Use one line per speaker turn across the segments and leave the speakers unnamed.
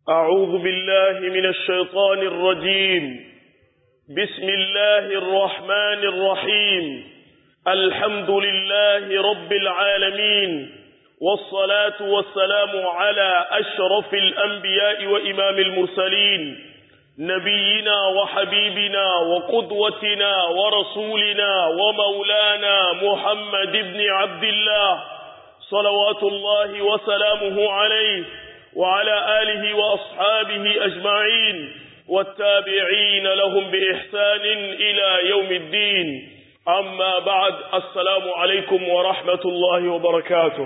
أعوذ بالله من الشيطان الرجيم بسم الله الرحمن الرحيم الحمد لله رب العالمين والصلاة والسلام على أشرف الأنبياء وإمام المرسلين نبينا وحبيبنا وقدوتنا ورسولنا ومولانا محمد بن عبد الله صلوات الله وسلامه عليه وعلى آله وأصحابه أجمعين والتابعين لهم بإحسان إلى يوم الدين أما بعد السلام عليكم ورحمة الله وبركاته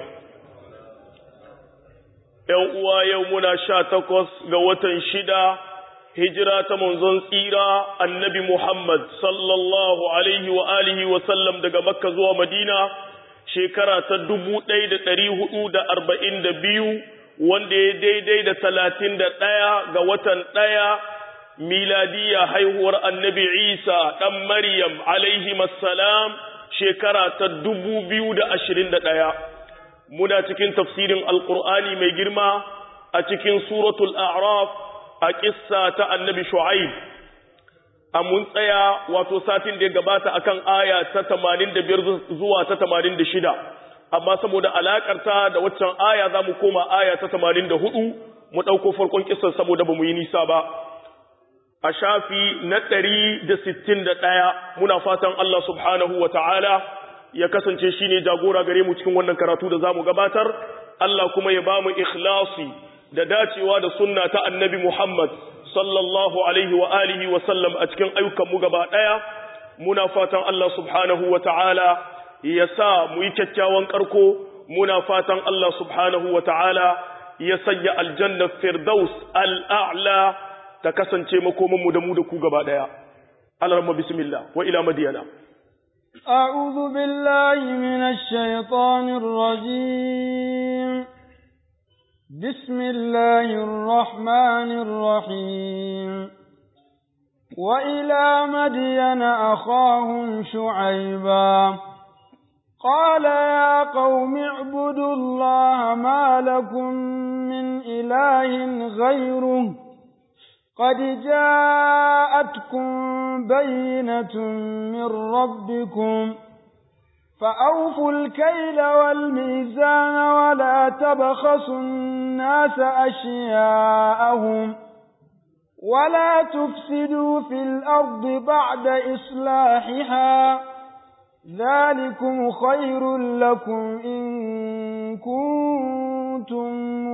يوم يومنا شاتقص قوة شدة هجرة منزن سيرة النبي محمد صلى الله عليه وآله وسلم دقى مكة زوى مدينة شكرة تدبو تيد تريه دا أربعين دا بيو wanda ya daidai da talatin da ɗaya ga watan ɗaya miladiya haihuwar annabi isa ɗan maryam alaihi masalam shekara ta dubu biyu da ashirin da ɗaya muna cikin tafsirin alƙur'ani mai girma a cikin suratul a'raf a ƙissa ta annabi shu'aib a mun tsaya wato satin da ya gabata akan aya ta tamanin da biyar zuwa ta tamanin da shida amma saboda alakarta da waccan aya za mu koma aya ta tamanin da hudu mu ɗauko farkon kisan saboda ba mu yi nisa ba a shafi na ɗari da sittin da ɗaya muna fatan Allah subhanahu wa ta'ala ya kasance shi ne jagora gare mu cikin wannan karatu da za mu gabatar Allah kuma ya ba mu ikhlasi da dacewa da sunna ta annabi Muhammad sallallahu alaihi wa alihi wa sallam a cikin ayyukanmu gaba ɗaya muna fatan Allah subhanahu wa ta'ala ya sa mu yi kyakkyawan ƙarko muna fatan Allah subhanahu wa ta'ala ya sanya aljannar firdaus al'a'la ta kasance makomanmu da mu da ku gaba ɗaya. Alarma bismillah wa ila madiyana.
أعوذ بالله من الشيطان الرجيم بسم الله الرحمن الرحيم وإلى مدين أخاهم شعيباً قال يا قوم اعبدوا الله ما لكم من إله غيره قد جاءتكم بينة من ربكم فأوفوا الكيل والميزان ولا تبخسوا الناس أشياءهم ولا تفسدوا في الأرض بعد إصلاحها ذلكم خير لكم إن كنتم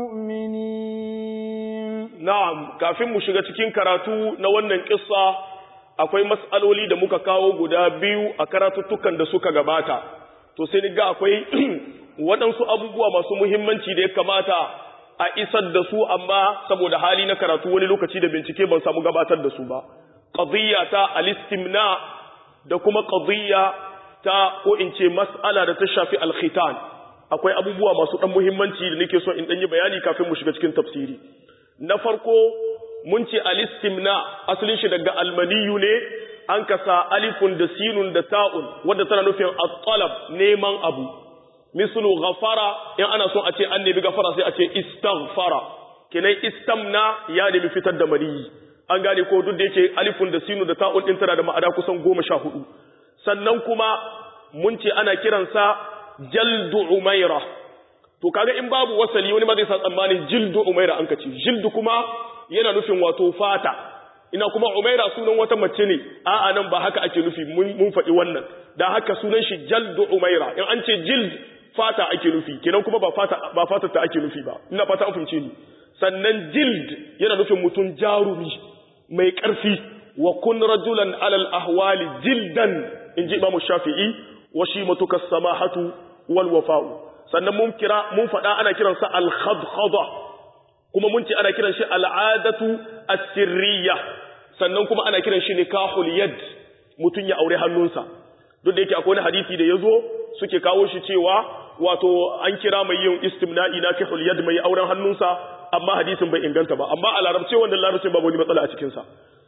مؤمنين
نعم kafin mu shiga cikin karatu na wannan kissa akwai mas'aloli da muka kawo guda biyu a karatuttukan da suka gabata to sai ga akwai waɗansu abubuwa masu muhimmanci da ya kamata a isar da su amma saboda hali na karatu wani lokaci da bincike ban samu gabatar da su ba qadiyya ta al-istimna da kuma qadiyya ta ko in ce mas'ala da ta shafi alkhitan akwai abubuwa masu dan muhimmanci da nake so in dan yi bayani kafin mu shiga cikin tafsiri na farko mun ce alistimna asalin shi daga almaniyu ne an kasa alifun da sinun da ta'un wanda tana nufin at-talab neman abu mislu ghafara in ana so a ce an nemi gafara sai a ce istaghfara kenan istamna ya nemi fitar da maniyi an gane ko duk da yake alifun da sinun da ta'un din tana da ma'ana kusan goma sha hudu sannan kuma mun ce ana kiransa jaldu umaira to kaga in babu wasali wani ma zai sa tsammanin jildu umaira an kace jildu kuma yana nufin wato fata ina kuma umaira sunan wata mace ne a'a nan ba haka ake nufi mun faɗi wannan dan haka sunan shi jaldu umaira in an ce jild fata ake nufi kenan kuma ba fata ba fata ta ake nufi ba ina fata an fahimce ni sannan jild yana nufin mutum jarumi mai ƙarfi wa kun rajulan alal ahwali jildan in ji imamu shafi'i wa shi matuka samahatu wal wafa'u sannan mun kira mun faɗa ana kiransa al khadkhada kuma mun ce ana kiran shi al'adatu as-sirriya sannan kuma ana kiran shi nikahul yad mutun ya aure hannunsa duk da yake akwai wani hadisi da yazo suke kawo shi cewa wato an kira mai yin istimna'i nakihul yad mai auren hannunsa amma hadisin bai inganta ba amma a larabce wannan larabcin babu wani matsala a cikin sa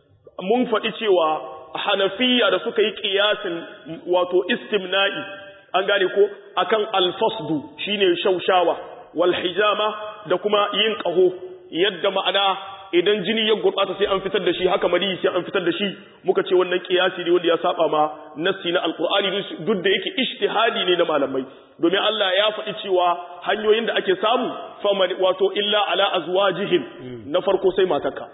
mun faɗi cewa hanafiya da suka yi ƙiyasin wato istimna'i an gane ko akan alfasdu shine shaushawa wal hijama da kuma yin ƙaho yadda ma'ana idan jini ya gurbata sai an fitar da shi haka mani sai an fitar da shi muka ce wannan kiyasi ne wanda ya saba ma nassi na alqur'ani duk da yake ijtihadi ne na malamai domin Allah ya faɗi cewa hanyoyin da ake samu faman wato illa ala azwajihim na farko sai matarka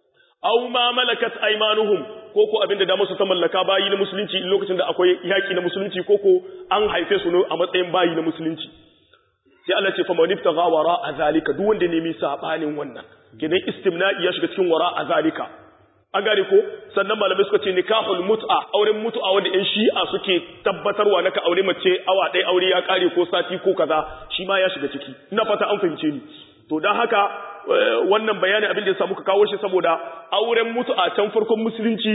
aw ma malakat aymanuhum ko ko abinda da musu ta mallaka bayi na musulunci lokacin da akwai yaki na musulunci ko ko an haife su ne a matsayin bayi na musulunci sai Allah ce faman ibtagha wara azalika duk wanda nemi sabanin wannan gidan istimna'i ya shiga cikin wara azalika an gane ko sannan malamai suka ce nikahul mut'a auren mut'a wanda yan shi'a suke tabbatarwa naka aure mace awa ɗaya aure ya kare ko sati ko kaza shi ma ya shiga ciki ina fata an fahimce ni to dan haka wannan bayanin abin da ya samu ka kawo shi saboda auren mut'a can farkon musulunci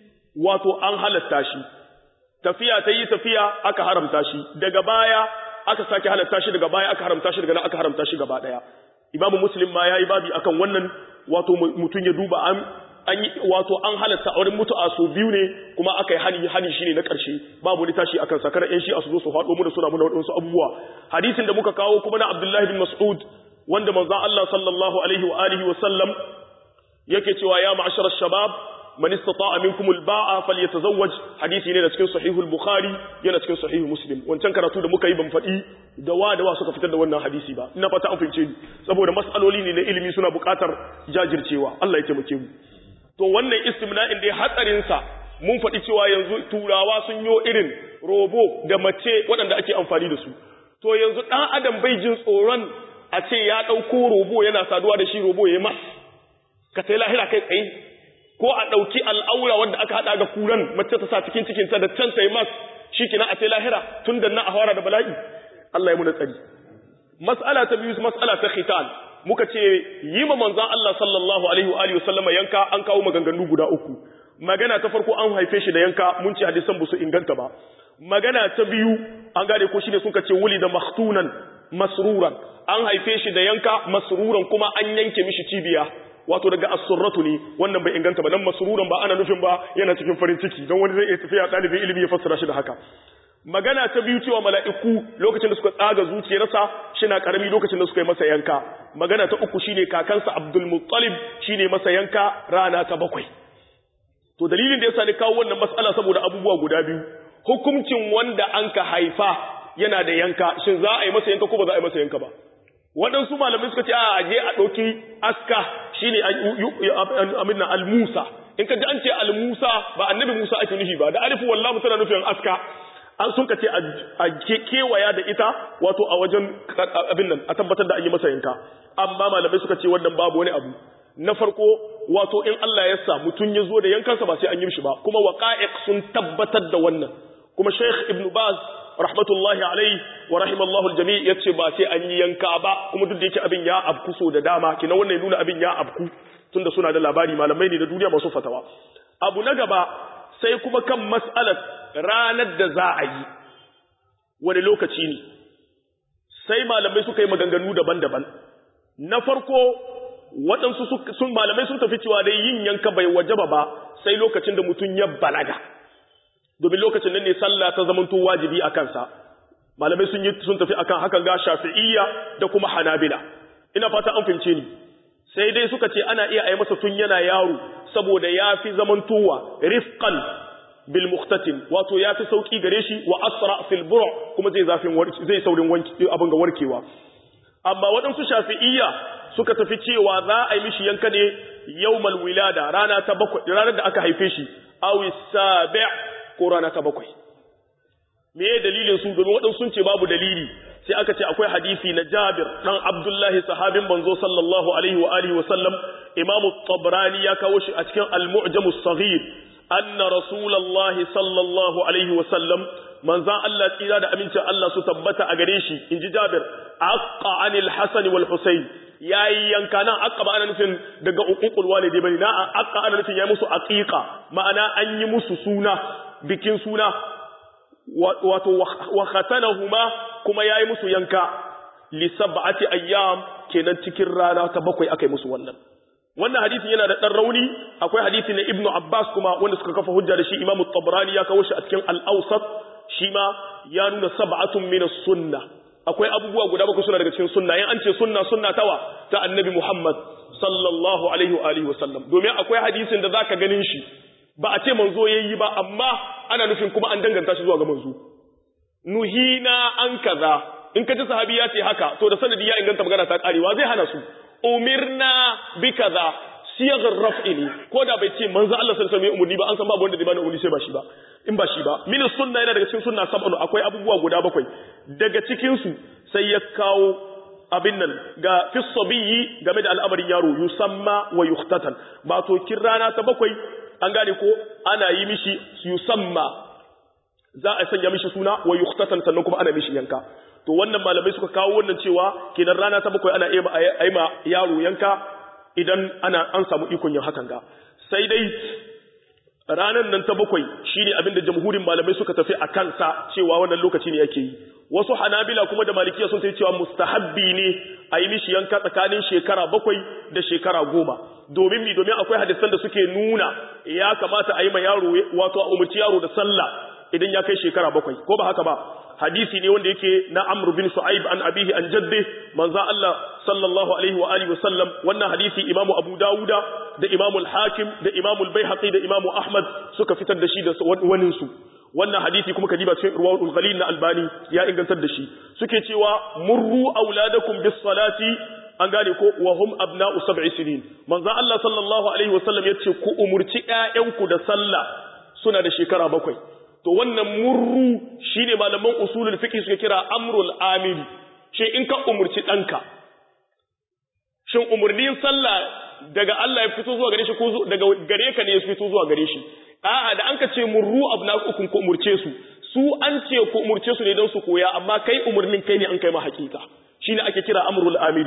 wato an halatta shi tafiya ta yi tafiya aka haramta shi daga baya aka sake halatta shi daga baya aka haramta shi daga nan aka haramta shi gaba daya imamu muslim ma yayi babi akan wannan wato mutun ya duba an an wato an halatta auren mutu'a so biyu ne kuma aka yi hani hani shine na karshe babu ni tashi akan sakar yan shi a su zo su faɗo mu da suna muna wadansu abubuwa hadisin da muka kawo kuma na abdullahi bin mas'ud wanda manzon Allah sallallahu alaihi wa alihi wa sallam yake cewa ya ma'ashara shabab man istata'a minkum al-ba'a falyatazawwaj hadisi ne da cikin sahih al-bukhari yana cikin sahih muslim wancan karatu da muka yi ban faɗi da wa da wa suka fitar da wannan hadisi ba ina fata an fahimce ni saboda mas'aloli ne na ilimi suna buƙatar jajircewa Allah ya taimake mu to wannan istimna'in dai hatsarin sa mun faɗi cewa yanzu turawa sun yo irin robo da mace waɗanda ake amfani da su to yanzu ɗan adam bai jin tsoron a ce ya ɗauko robo yana saduwa da shi robo ya mas ka sai lahira kai tsaye ko a ɗauki al'aura wanda aka haɗa ga kuran mace ta sa cikin cikinta da can ta yi mas shi kina a sai lahira tun da na a fara da bala'i Allah ya muna tsari mas'ala ta biyu mas'ala ta khitan muka ce yi ma manzon Allah sallallahu alaihi wa alihi wasallama yanka an kawo maganganu guda uku magana ta farko an haife shi da yanka mun ce hadisan ba su inganta ba magana ta biyu an gane ko shine suka ce wuli da maktunan masruran an haife shi da yanka masruran kuma an yanke mishi cibiya wato daga as-surratu ne wannan bai inganta ba nan masruran ba ana nufin ba yana cikin farin ciki don wani zai iya tafiya ɗalibin ilimi ya fassara shi da haka magana ta biyu cewa mala'iku lokacin da suka tsaga zuciyarsa shina karami lokacin da suka yi masa yanka magana ta uku shine kakansa Abdul Muttalib shine masa yanka rana ta bakwai to dalilin da yasa ni kawo wannan mas'ala saboda abubuwa guda biyu hukuncin wanda anka haifa yana da yanka shin za a yi masa yanka ko ba za a yi masa yanka ba waɗansu malamai suka ce a je a ɗauki aska shine amina al-musa in ka ji an ce al-musa ba annabi musa ake nufi ba da alifu wallahu tana nufin aska an sun ka ce a kewaya da ita wato a wajen abin nan a tabbatar da an yi masa yanka amma malamai suka ce wannan babu wani abu na farko wato in Allah ya sa mutum ya zo da yankansa ba sai an yi mishi ba kuma waqa'iq sun tabbatar da wannan kuma Sheikh Ibn Baz rahmatullahi alaihi wa rahimallahu aljami yace ba sai an yi yanka ba kuma duk da yake abin ya abku so da dama kina wannan nuna abin ya abku tunda suna da labari malamai ne da duniya masu fatawa abu na gaba sai kuma kan mas'alar ranar da za a yi wani lokaci ne sai malamai suka yi maganganu daban-daban na farko waɗansu sun malamai sun tafi cewa dai yin yanka bai wajaba ba sai lokacin da mutum ya balaga domin lokacin nan ne sallah ta zamanto wajibi a kansa malamai sun yi sun tafi akan hakan ga shafi'iyya da kuma hanabila ina fata an fahimce ni sai dai suka ce ana iya ayi masa tun yana yaro saboda ya fi zamantowa rifqan bil muqtatim wato ya fi sauki gare shi wa asra fil bur' kuma zai zafin zai saurin wanki abin ga warkewa amma waɗansu shafi'iyya suka tafi cewa za a yi mishi yanka ne yawmal wilada rana ta bakwai ranar da aka haife shi awi sabi' ko rana ta bakwai me ya dalilin su domin waɗansu sun ce babu dalili sai aka ce akwai hadisi na Jabir dan Abdullahi sahabin banzo sallallahu alaihi wa alihi wa sallam Imam Tabrani ya kawo shi a cikin Al-Mu'jam as-Saghir anna Rasulullahi sallallahu alaihi wa sallam manzan Allah tsira da amincin Allah su tabbata a gare shi inji Jabir aqqa anil Hasan wal Husayn yayi yanka nan aqqa ba ana nufin daga uququl walidi bane na aqqa ana nufin yayi musu aqiqa ma'ana an yi musu suna bikin suna wato wa khatanahuma kuma yayi musu yanka li sab'ati ayyam kenan cikin rana ta bakwai akai musu wannan wannan hadisin yana da dan rauni akwai hadisi na ibnu abbas kuma wanda suka kafa hujja da shi imamu tabrani ya kawo shi a cikin al-awsat shi ma ya nuna sab'atun min as-sunnah akwai abubuwa guda bakwai suna daga cikin sunna in an ce sunna sunna tawa ta annabi muhammad sallallahu alaihi wa alihi wasallam domin akwai hadisin da zaka ganin shi ba a ce manzo yayi ba amma ana nufin kuma an danganta shi zuwa ga manzo nuhina an kaza in ka ji sahabi ya ce haka to da sanadi ya inganta magana ta karewa zai hana su umirna bi kaza siyagar raf'i ne ko da bai ce manzo Allah sallallahu alaihi wasallam umurni ba an san babu wanda zai bani umurni sai ba shi ba in ba shi ba min sunna yana daga cikin sunna sab'un akwai abubuwa guda bakwai daga cikin su sai ya kawo abin nan ga fi sabiyyi game da al'amarin yaro yusamma wa yuhtatan ba to kin rana ta bakwai an gane ko ana yi mishi yusamma za a sanya mishi suna wa yuhtatan sannan kuma ana mishi yanka to wannan malamai suka kawo wannan cewa kenan rana ta bakwai ana iya ma yaro yanka idan ana an samu ikon yin hakan ga sai dai ranar nan ta bakwai shine abinda jamhurin malamai suka tafi a kansa cewa wannan lokaci ne yake yi wasu hanabila kuma da malikiya sun tafi cewa mustahabbi ne a yi mishi yanka tsakanin shekara bakwai da shekara goma domin mi domin akwai hadisan da suke nuna ya kamata a yi ma yaro wato a umarci yaro da sallah idan ya kai shekara bakwai ko ba haka ba hadisi ne wanda yake na Amr bin Shu'aib an abihi an jaddi manzo Allah sallallahu alaihi wa alihi wasallam wannan hadisi Imam Abu Dawuda da Imam al-Hakim da Imam al-Baihaqi da Imam Ahmad suka fitar da shi da wani su wannan hadisi kuma kadiba cikin Irwaul Ghalil na Albani ya ingantar da shi suke cewa murru auladakum bis salati an gane ko wa hum abna'u sab'i sinin manzo Allah sallallahu alaihi wasallam yace ku umurci ƴaƴanku da sallah suna da shekara bakwai to wannan murru shine malaman usulul fiqh suka kira amrul amiri shi in ka umurci danka shin umurnin sallah daga Allah ya fito zuwa gare shi ko daga gare ka ne ya fito zuwa gare shi a'a da an ka ce murru abnakum ku umurce su su an ce ku umurce su ne don su koya amma kai umurnin kai ne an kai ma hakika shine ake kira amrul amiri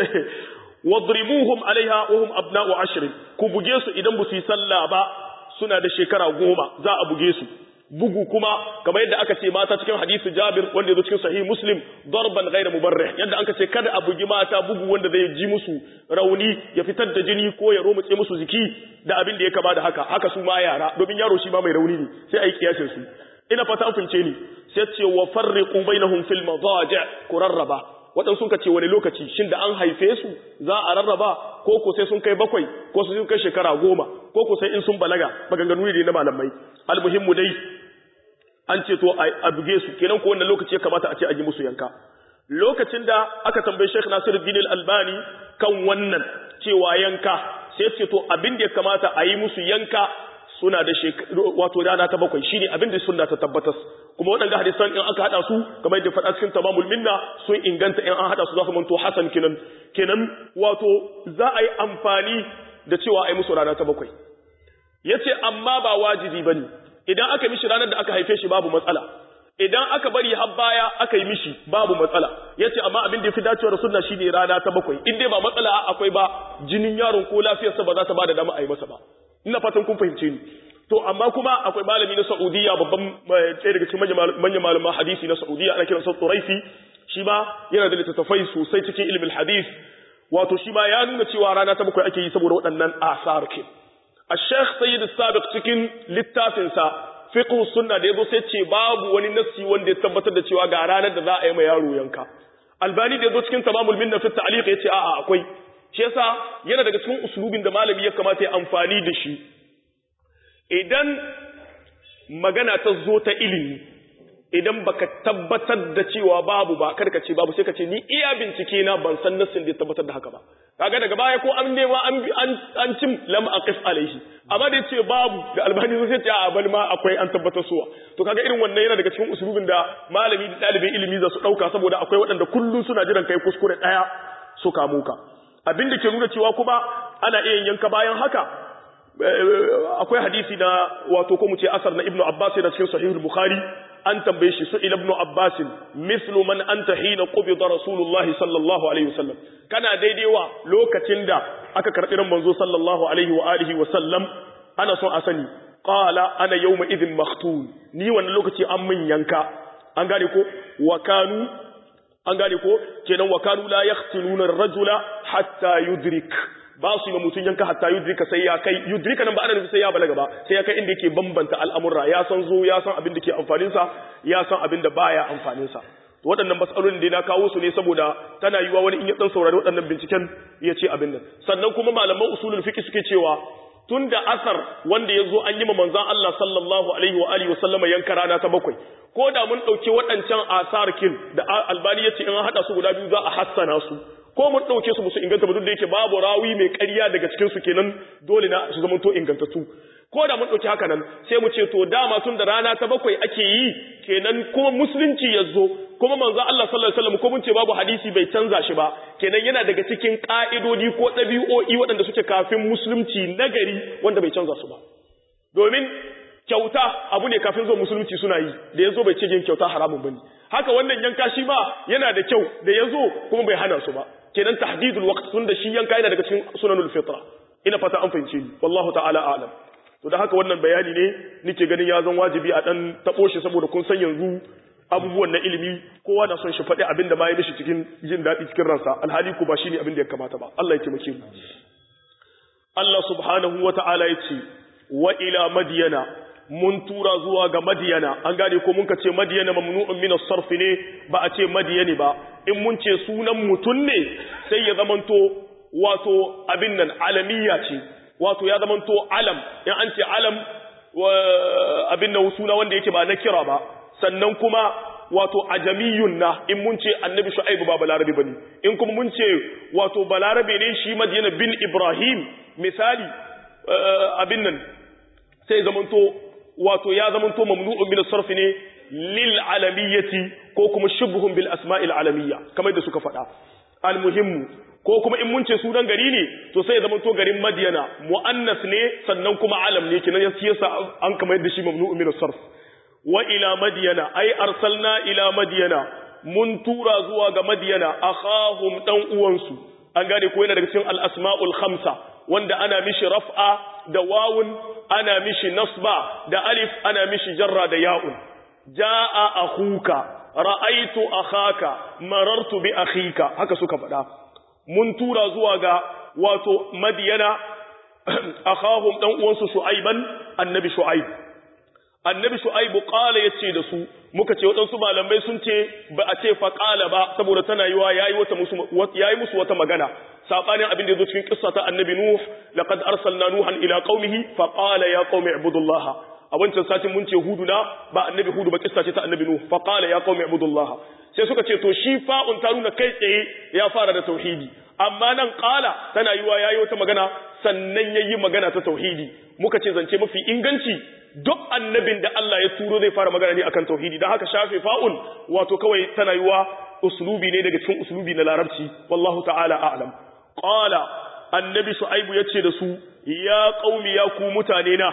wadribuhum alaiha wa hum abna'u ashrin ku buge su idan ba su yi sallah ba suna da shekara goma za a buge su bugu kuma kamar yadda aka ce mata cikin hadisi Jabir wanda yazo cikin sahih Muslim darban ghayra mubarrih yadda aka ce kada a bugi mata bugu wanda zai ji musu rauni ya fitar da jini ko ya romutse musu jiki da abin da ya kama da haka haka su ma yara domin yaro shi ma mai rauni ne sai ayi kiyasin su ina fata an fince ni sai ce wa farriqu bainahum fil madaji' kurarraba waɗansu sun ce wani lokaci shin da an haife su za a rarraba ko ko sai sun kai bakwai ko sun kai shekara goma ko ko sai in sun balaga maganganu ne na malamai almuhimmu dai an ce to a buge su kenan ko wannan lokaci ya kamata a ce a yi musu yanka lokacin da aka tambayi Sheikh Nasiruddin Al-Albani kan wannan cewa yanka sai ce to abin da ya kamata a yi musu yanka suna da wato rana ta bakwai shine abin da sunna ta tabbatar kuma waɗanda hadisan in aka hada su kamar yadda faɗa cikin tamamul minna sun inganta in an hada su za su manto hasan kenan kenan wato za a yi amfani da cewa a yi musu rana ta bakwai yace amma ba wajibi bane idan aka mishi ranar da aka haife shi babu matsala idan aka bari har baya aka yi mishi babu matsala yace amma abin da yafi dacewa da sunna shine rana ta bakwai in dai ba matsala akwai ba jinin yaron ko lafiyarsa ba za ta bada dama a yi masa ba ina fatan kun fahimce ni to amma kuma akwai malami na Saudiya babban ɗaya daga cikin manyan malaman hadisi na Saudiya ana kiransa Turaisi shi ma yana da littattafai sosai cikin ilimin hadis wato shi ma ya nuna cewa rana ta bakwai ake yi saboda waɗannan asar ke الشيخ سيد السابق cikin littafinsa fiqh sunna da yazo sai ce babu wani nassi wanda ya tabbatar da cewa ga ranar da za a yi ma yaro yanka albani da yazo cikin tamamul minna fi ta'liq yace a'a akwai shi yasa yana daga cikin uslubin da malami ya kamata ya amfani da shi idan magana ta zo ta ilimi idan baka tabbatar da cewa babu ba kada ka ce babu sai ka ce ni iya bincike na ban san nassin da ya tabbatar da haka ba kaga daga baya ko an nema an an cim lam aqif alaihi amma da ce babu da albani sai ce a bal ma akwai an tabbatar suwa to kaga irin wannan yana daga cikin usulubin da malami da dalibin ilimi za su dauka saboda akwai waɗanda kullun suna jiran kai kuskure daya su kamo ka abin da ke nuna cewa kuma ana iya yanka bayan haka akwai hadisi na wato ko mu ce asar na ibnu abbas da cikin sahihul bukhari an tambaye shi su ibnu abbas mislu man anta hina qubida rasulullahi sallallahu alaihi wasallam kana daidai wa lokacin da aka karbi ran manzo sallallahu alaihi wa alihi wasallam ana son a sani qala ana yawma idhin makhtun ni wannan lokaci an min yanka an gane ko wa kanu an gane ko kenan wa kanu la yaqtuluna ar-rajula hatta yudrik ba su yi ma mutum yanka hatta yudrika sai ya kai yudrika nan ba ana nufi sai ya balaga ba sai ya kai inda yake bambanta al'amurra ya san zo ya san abin da ke amfanin sa ya san abin da baya amfanin sa to waɗannan matsalolin da na kawo su ne saboda tana yiwa wani in ya dan saurari waɗannan binciken ya ce abin nan sannan kuma malaman usulul fiqh suke cewa tun da asar wanda ya zo an yi ma manzan Allah sallallahu alaihi wa alihi wasallama yanka rana ta bakwai ko da mun ɗauki waɗancan asar kin da albani ya ce in haɗa su guda biyu za a hassana su ko mun ɗauke su musu inganta ba duk da yake babu rawi mai ƙarya daga cikin su kenan dole na su zamanto ingantattu ko da mun ɗauki haka nan sai mu ce to dama tun da rana ta bakwai ake yi kenan kuma musulunci ya zo kuma manzo Allah sallallahu alaihi wasallam ko mun ce babu hadisi bai canza shi ba kenan yana daga cikin ka'idodi ko ɗabi'o'i waɗanda suke kafin musulunci nagari wanda bai canza su ba domin kyauta abu ne kafin zo musulunci suna yi da yazo bai ce yin kyauta haramun bane haka wannan yanka shi ma yana da kyau da yazo kuma bai hana su ba kenan tahdidul waqt tun da shi yanka yana daga cikin sunanul fitra ina fata an fahimce ni wallahu ta'ala a'lam to da haka wannan bayani ne nake ganin ya zan wajibi a dan tabo shi saboda kun san yanzu abubuwan na ilimi kowa na son shi faɗi abin da ma ya mishi cikin jin daɗi cikin ransa alhali ko ba shi ne abin da ya kamata ba Allah ya taimake mu Allah subhanahu wa ta'ala ya ce wa ila madiyana mun tura zuwa ga madiyana an gane ko mun ka ce madiyana mamnu'un min as-sarf ne ba a ce madiyani ba in mun ce sunan mutun ne sai ya zamanto wato abin nan alamiya ce wato ya zamanto alam in an ce alam abin nan suna wanda yake ba na kira ba sannan kuma wato ajamiyun na in mun ce annabi shu'aibu ba balarabe bane in kuma mun ce wato balarabe ne shi madina bin ibrahim misali abin nan sai zamanto wato ya zamanto mamnu'un min sarfi ne lil alamiyyati ko kuma shubhun bil asma'il alamiyya kamar da suka faɗa almuhimmu ko kuma in mun ce sunan gari ne to sai ya zamanto garin madiyana muannas ne sannan kuma alam ne kinan yasa an kamar da shi mamnu'un min sarf wa ila madiyana ai arsalna ila madiyana mun tura zuwa ga madiyana akhahum dan uwansu an gane ko yana daga cikin al-asma'ul khamsa wanda ana mishi raf'a da wawun ana mishi nasba da alif ana mishi jarra da ya'un jaa akhuka ra'aitu akhaka marartu bi akhika haka suka faɗa mun tura zuwa ga wato madiyana akhahum dan uwansu shu'aiban annabi shu'aib annabi shu'aibu qala yace da su muka ce wadansu malamai sun ce ba a ce fa qala ba saboda tana yiwa yayi wata musu yayi musu wata magana sabanin abin da yazo cikin kissa ta annabi nuh laqad arsalna nuhan ila qaumihi fa qala ya qaumi ibudullah a wancan satin mun ce hudu na ba annabi hudu ba kissa ce ta annabi nuh fa qala ya qaumi ibudullah sai suka ce to shi fa'un ta nuna kai tsaye ya fara da tauhidi amma nan qala tana yiwa yayi wata magana sannan yayi magana ta tauhidi muka ce zance mafi inganci duk annabin da Allah ya turo zai fara magana ne akan tauhidi don haka shafe fa'un wato kawai tana yiwa uslubi ne daga cikin uslubi na larabci wallahu ta'ala a'lam qala annabi shu'aibu yace da su ya qaumi ya ku mutane na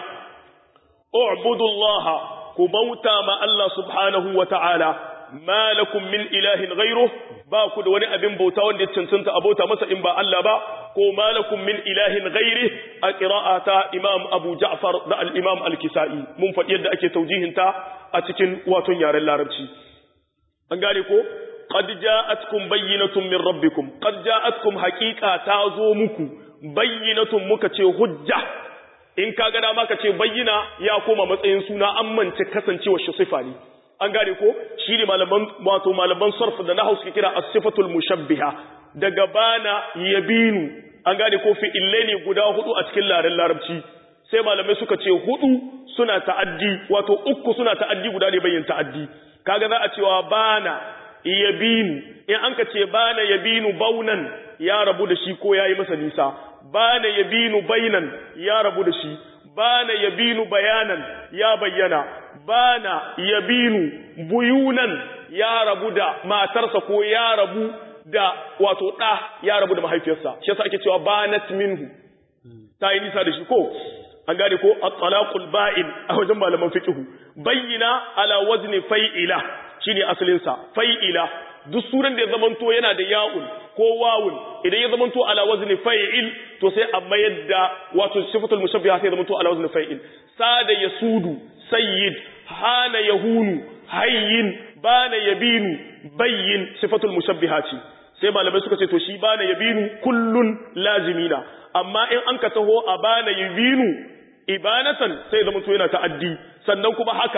u'budullaha ku bauta ma Allah subhanahu wa ta'ala ma lakum min ilahin ghayruh ba ku da wani abin bauta wanda ya cancanta abota masa in ba Allah ba ko malakum min ilahin ghairi a qira'ata imam abu ja'far da al-imam al-kisa'i mun faɗi yadda ake taujihinta a cikin waton yaren larabci an gane ko qad ja'atkum bayyinatun min rabbikum qad ja'atkum haqiqa ta zo muku bayyinatun muka ce hujja in ka ga dama ka ce bayyina ya koma matsayin suna an mance kasancewar shi sifa ne an gane ko shi ne malaman wato malaman sarf da nahwu suke kira as-sifatul mushabbiha daga bana yabinu an gane ko fi'illai ne guda hudu a cikin laren larabci sai malamai suka ce hudu suna ta'addi wato uku suna ta'addi guda ne bayyin ta'addi kaga za a cewa bana yabinu in an ka ce bana yabinu baunan ya rabu da shi ko yayi masa nisa bana yabinu bainan ya rabu da shi bana yabinu bayanan ya bayyana bana yabinu buyunan ya rabu da matarsa ko ya rabu da wato ɗa ya rabu da mahaifiyarsa shi yasa ake cewa banat minhu ta yi nisa da shi ko an gane ko at-talaqul ba'in a wajen malaman fiqh bayyina ala wazni fa'ila shine asalin sa fa'ila duk suran da ya zamanto yana da ya'un ko wawun idan ya zamanto ala wazni fa'il to sai a mayar da wato sifatul mushabbiha sai zamanto ala wazni fa'il sada yasudu sayyid hana yahunu hayyin bana yabinu bayyin sifatul mushabbiha ce sai malamai suka ce to shi bana yabinu kullun lazimina amma in an ka taho a bana yabinu ibanatan sai zama to yana ta'addi sannan kuma haka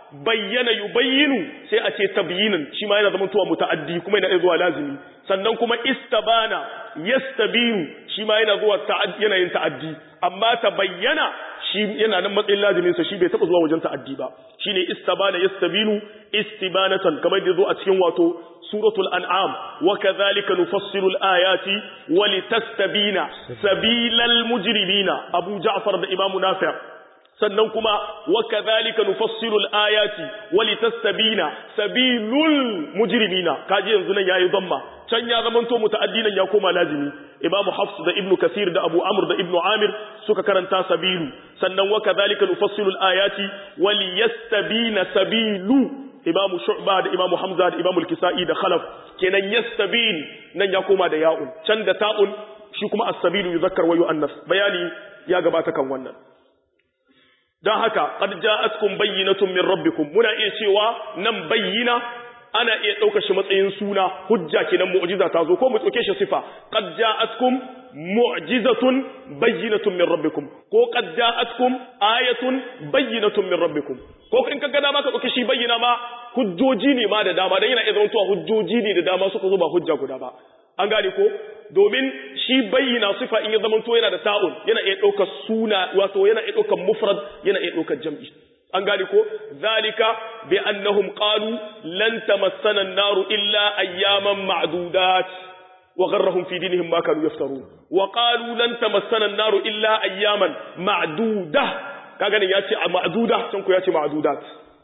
bayyana yubayyinu sai a ce tabyinan shi ma yana zama tuwa muta'addi kuma yana zuwa lazimi sannan kuma istabana yastabinu shi ma yana zuwa ta'addi yana yin ta'addi amma tabayyana shi yana nan matsayin lazimin sa shi bai taba zuwa wajen ta'addi ba shine istabana yastabinu istibanatan kamar da zo a cikin wato suratul an'am wa kadhalika nufassilu al-ayati wa litastabina sabilal mujrimina abu ja'far da imamu nafi' sannan kuma wa kadhalika nufassilu al-ayati wa litastabina sabilul mujrimina kaji yanzu nan yayi dhamma can ya zamanto muta'addinan ya koma lazimi imamu hafs da ibnu kasir da abu amr da ibnu amir suka karanta sabilu sannan wa kadhalika nufassilu al-ayati wa liyastabina sabilu imamu shu'ba da imamu hamza da imamu al-kisai da khalaf kenan yastabil nan ya koma da ya'un can da ta'un shi kuma as-sabilu yuzakkar wa yu'annas bayani ya gabata kan wannan don haka qad ja'atkum bayyinatun min rabbikum muna iya cewa nan bayyina ana iya ɗaukar shi matsayin suna hujja kenan mu'jiza ta zo ko mu ɗauke shi sifa qad ja'atkum mu'jizatun bayyinatun min rabbikum ko qad ja'atkum ayatun bayyinatun min rabbikum ko in ka ga dama ka ɗauki shi bayyana ma hujjoji ne ma da dama dan yana iya zama hujjoji ne da dama suka zo ba hujja guda ba an gane ko domin shi bayyana sifa in ya zama to yana da ta'un yana iya ɗaukar suna wato yana iya ɗaukar mufrad yana iya ɗaukar jam'i an gane ko zalika bi annahum qalu lan tamassana an-naru illa ayyaman ma'dudat wa gharrahum fi dinihim ma kanu yaftarun wa qalu lan tamassana an-naru illa ayyaman ma'dudah kaga ne yace ma'dudah can ku yace ma'dudat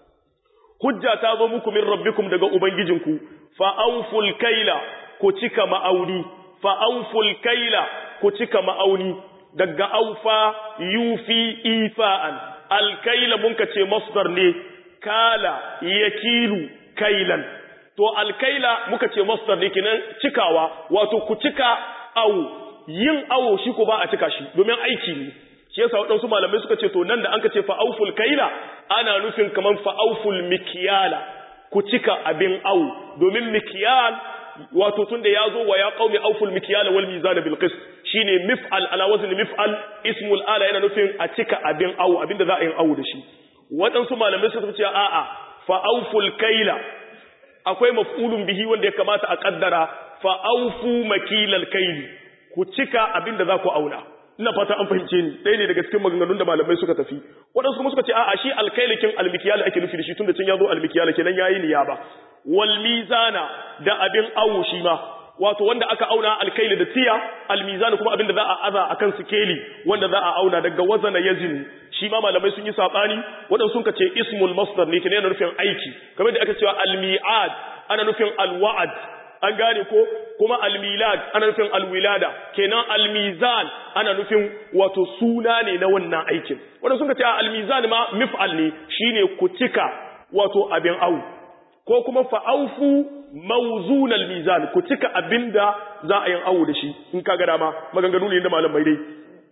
hujja ta zo muku min rabbikum daga ubangijinku fa awful kaila ku cika ma'auni fa awful kaila ku cika ma'auni daga aufa yufi ifa'an alkaila mun ka ce masdar ne kala yakilu kailan to alkaila muka ce masdar ne kinan cikawa wato ku cika awo yin awo shi ko ba a cika shi domin aiki ne shi yasa waɗansu malamai suka ce to nan da an ka ce fa'auful kaila ana nufin kaman fa'auful mikiyala ku cika abin awo domin mikiyal wato tunda ya zo wa ya qaumi auful mikyala wal mizana bil qist shine mif'al ala wazn mif'al ismul ala yana nufin a cika abin awu abinda za a yi awu da shi waɗansu malamai suka ce a'a fa auful kaila akwai maf'ulun bihi wanda ya kamata a kaddara fa aufu makilal kaili ku cika abinda za ku auna ina fata an fahimce ni ɗaya ne daga cikin maganganun da malamai suka tafi waɗansu kuma suka ce a'a shi alkailikin almikiyala ake nufi da shi tunda can ya zo almikiyala kenan yayi niyaba wal mizana da abin awo shi ma wato wanda aka auna alkaili da tiya almizana kuma abin da za a aza akan sikeli wanda za a auna daga wazana yazini shi ma malamai sun yi sabani waɗansu sun ce ismul masdar ne kenan yana nufin aiki kamar da aka cewa almi'ad ana nufin alwa'ad an gane ko kuma almilad ana nufin alwilada kenan almizan ana nufin wato suna ne na wannan aikin wanda sun ce almizan ma mif'al ne shine ku cika wato abin au ko kuma fa'aufu mawzun almizan ku cika abinda za a yin awu da shi in kaga dama maganganu ne da malamai dai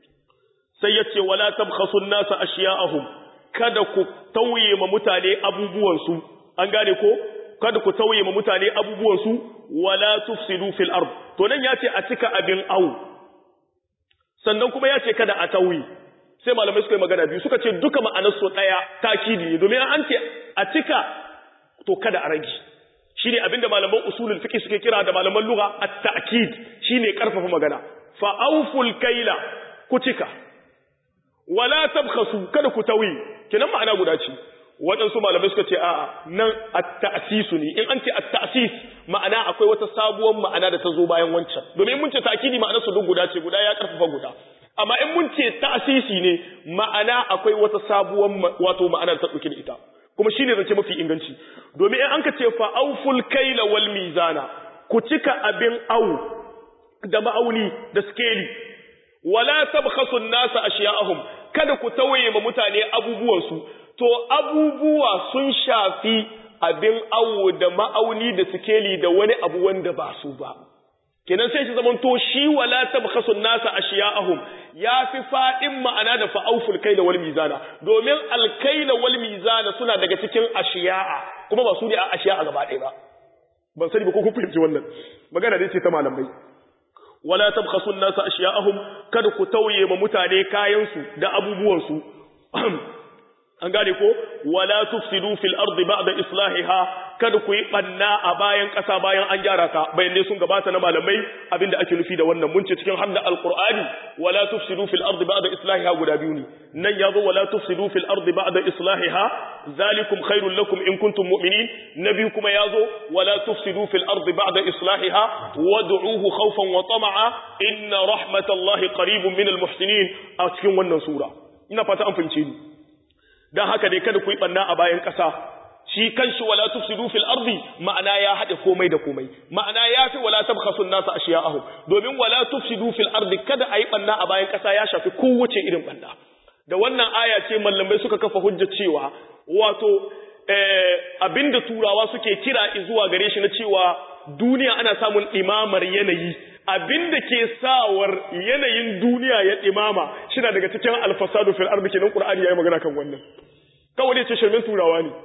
sai yace wala tabkhasu an-nasa ashiya'ahum kada ku tauye ma mutane abubuwan su an gane ko kada ku tauye ma mutane abubuwan su wala tufsidu fil ard to nan yace a cika abin awu sannan kuma yace kada a tauye sai malamai suka yi magana biyu suka ce duka ma'anar su daya takidi ne domin an ce a cika to kada a rage shine abinda malaman usulul fiqh suke kira da malaman lugha at-ta'kid shine karfafa magana fa awful kaila ku cika wala tabkhasu kada ku tawi kenan ma'ana guda ce waɗansu malamai suka ce a'a nan at-ta'sisu ne in an ce at-ta'sis ma'ana akwai wata sabuwar ma'ana da ta zo bayan wancan domin mun ce ta'kidi ma'anar su duk guda ce guda ya karfafa guda amma in mun ce ta'sisi ne ma'ana akwai wata sabuwar wato ma'anar ta dauke da ita kuma shine zance mafi inganci domin in an ka ce fa auful kaila wal mizana ku cika abin au da ma'auni da skeli wala tabkhasu an-nasa ashiya'ahum kada ku tawaye ma mutane abubuwan su to abubuwa sun shafi abin awo da ma'auni da skeli da wani abu wanda ba su ba kenan sai shi zaman to shi wala tabkhasu an-nasa ashiya'ahum yafi fadin ma'ana da fa'auful kaila wal mizana domin al-kaila wal mizana suna daga cikin ashiya'a kuma ba su ne a ashiya'a gaba ɗaya ba ban sani ba ko kun fahimci wannan magana dai ce ta malamai wala tabkhasu an-nasa ashiya'ahum kada ku tauye ma mutane kayan su da abubuwan su an gane ko wala tufsidu fil ardi ba'da islahiha kada ku yi banna a bayan ƙasa bayan an gyara ta bayanai sun gabata na malamai abinda ake nufi da wannan mun ce cikin hadda alqur'ani wala tufsidu fil ardi ba'da islahiha guda biyu ne nan yazo wala tufsidu fil ardi ba'da islahiha zalikum khairul lakum in kuntum mu'minin nabi kuma yazo wala tufsidu fil ardi ba'da islahiha wad'uhu khawfan wa tama'a inna rahmatallahi qaribun minal muhsinin a cikin wannan sura ina fata an fahimce ni dan haka dai kada ku yi banna a bayan ƙasa shi kanshi wala tufsidu fil ardi ma'ana ya hade komai da komai ma'ana ya fi wala tabkhasu an-nasa ashiya'ahum domin wala tufsidu fil ardi kada ayi banna a bayan ƙasa ya shafi kowace irin banna da wannan aya ce mallamai suka kafa hujja cewa wato eh, abinda turawa suke kira zuwa gare shi na cewa duniya ana samun imamar yanayi abinda ke sawar yanayin duniya ya imama shi daga cikin alfasadu fil ardi kenan qur'ani yayi magana kan wannan kawai ne ce shirmin turawa ne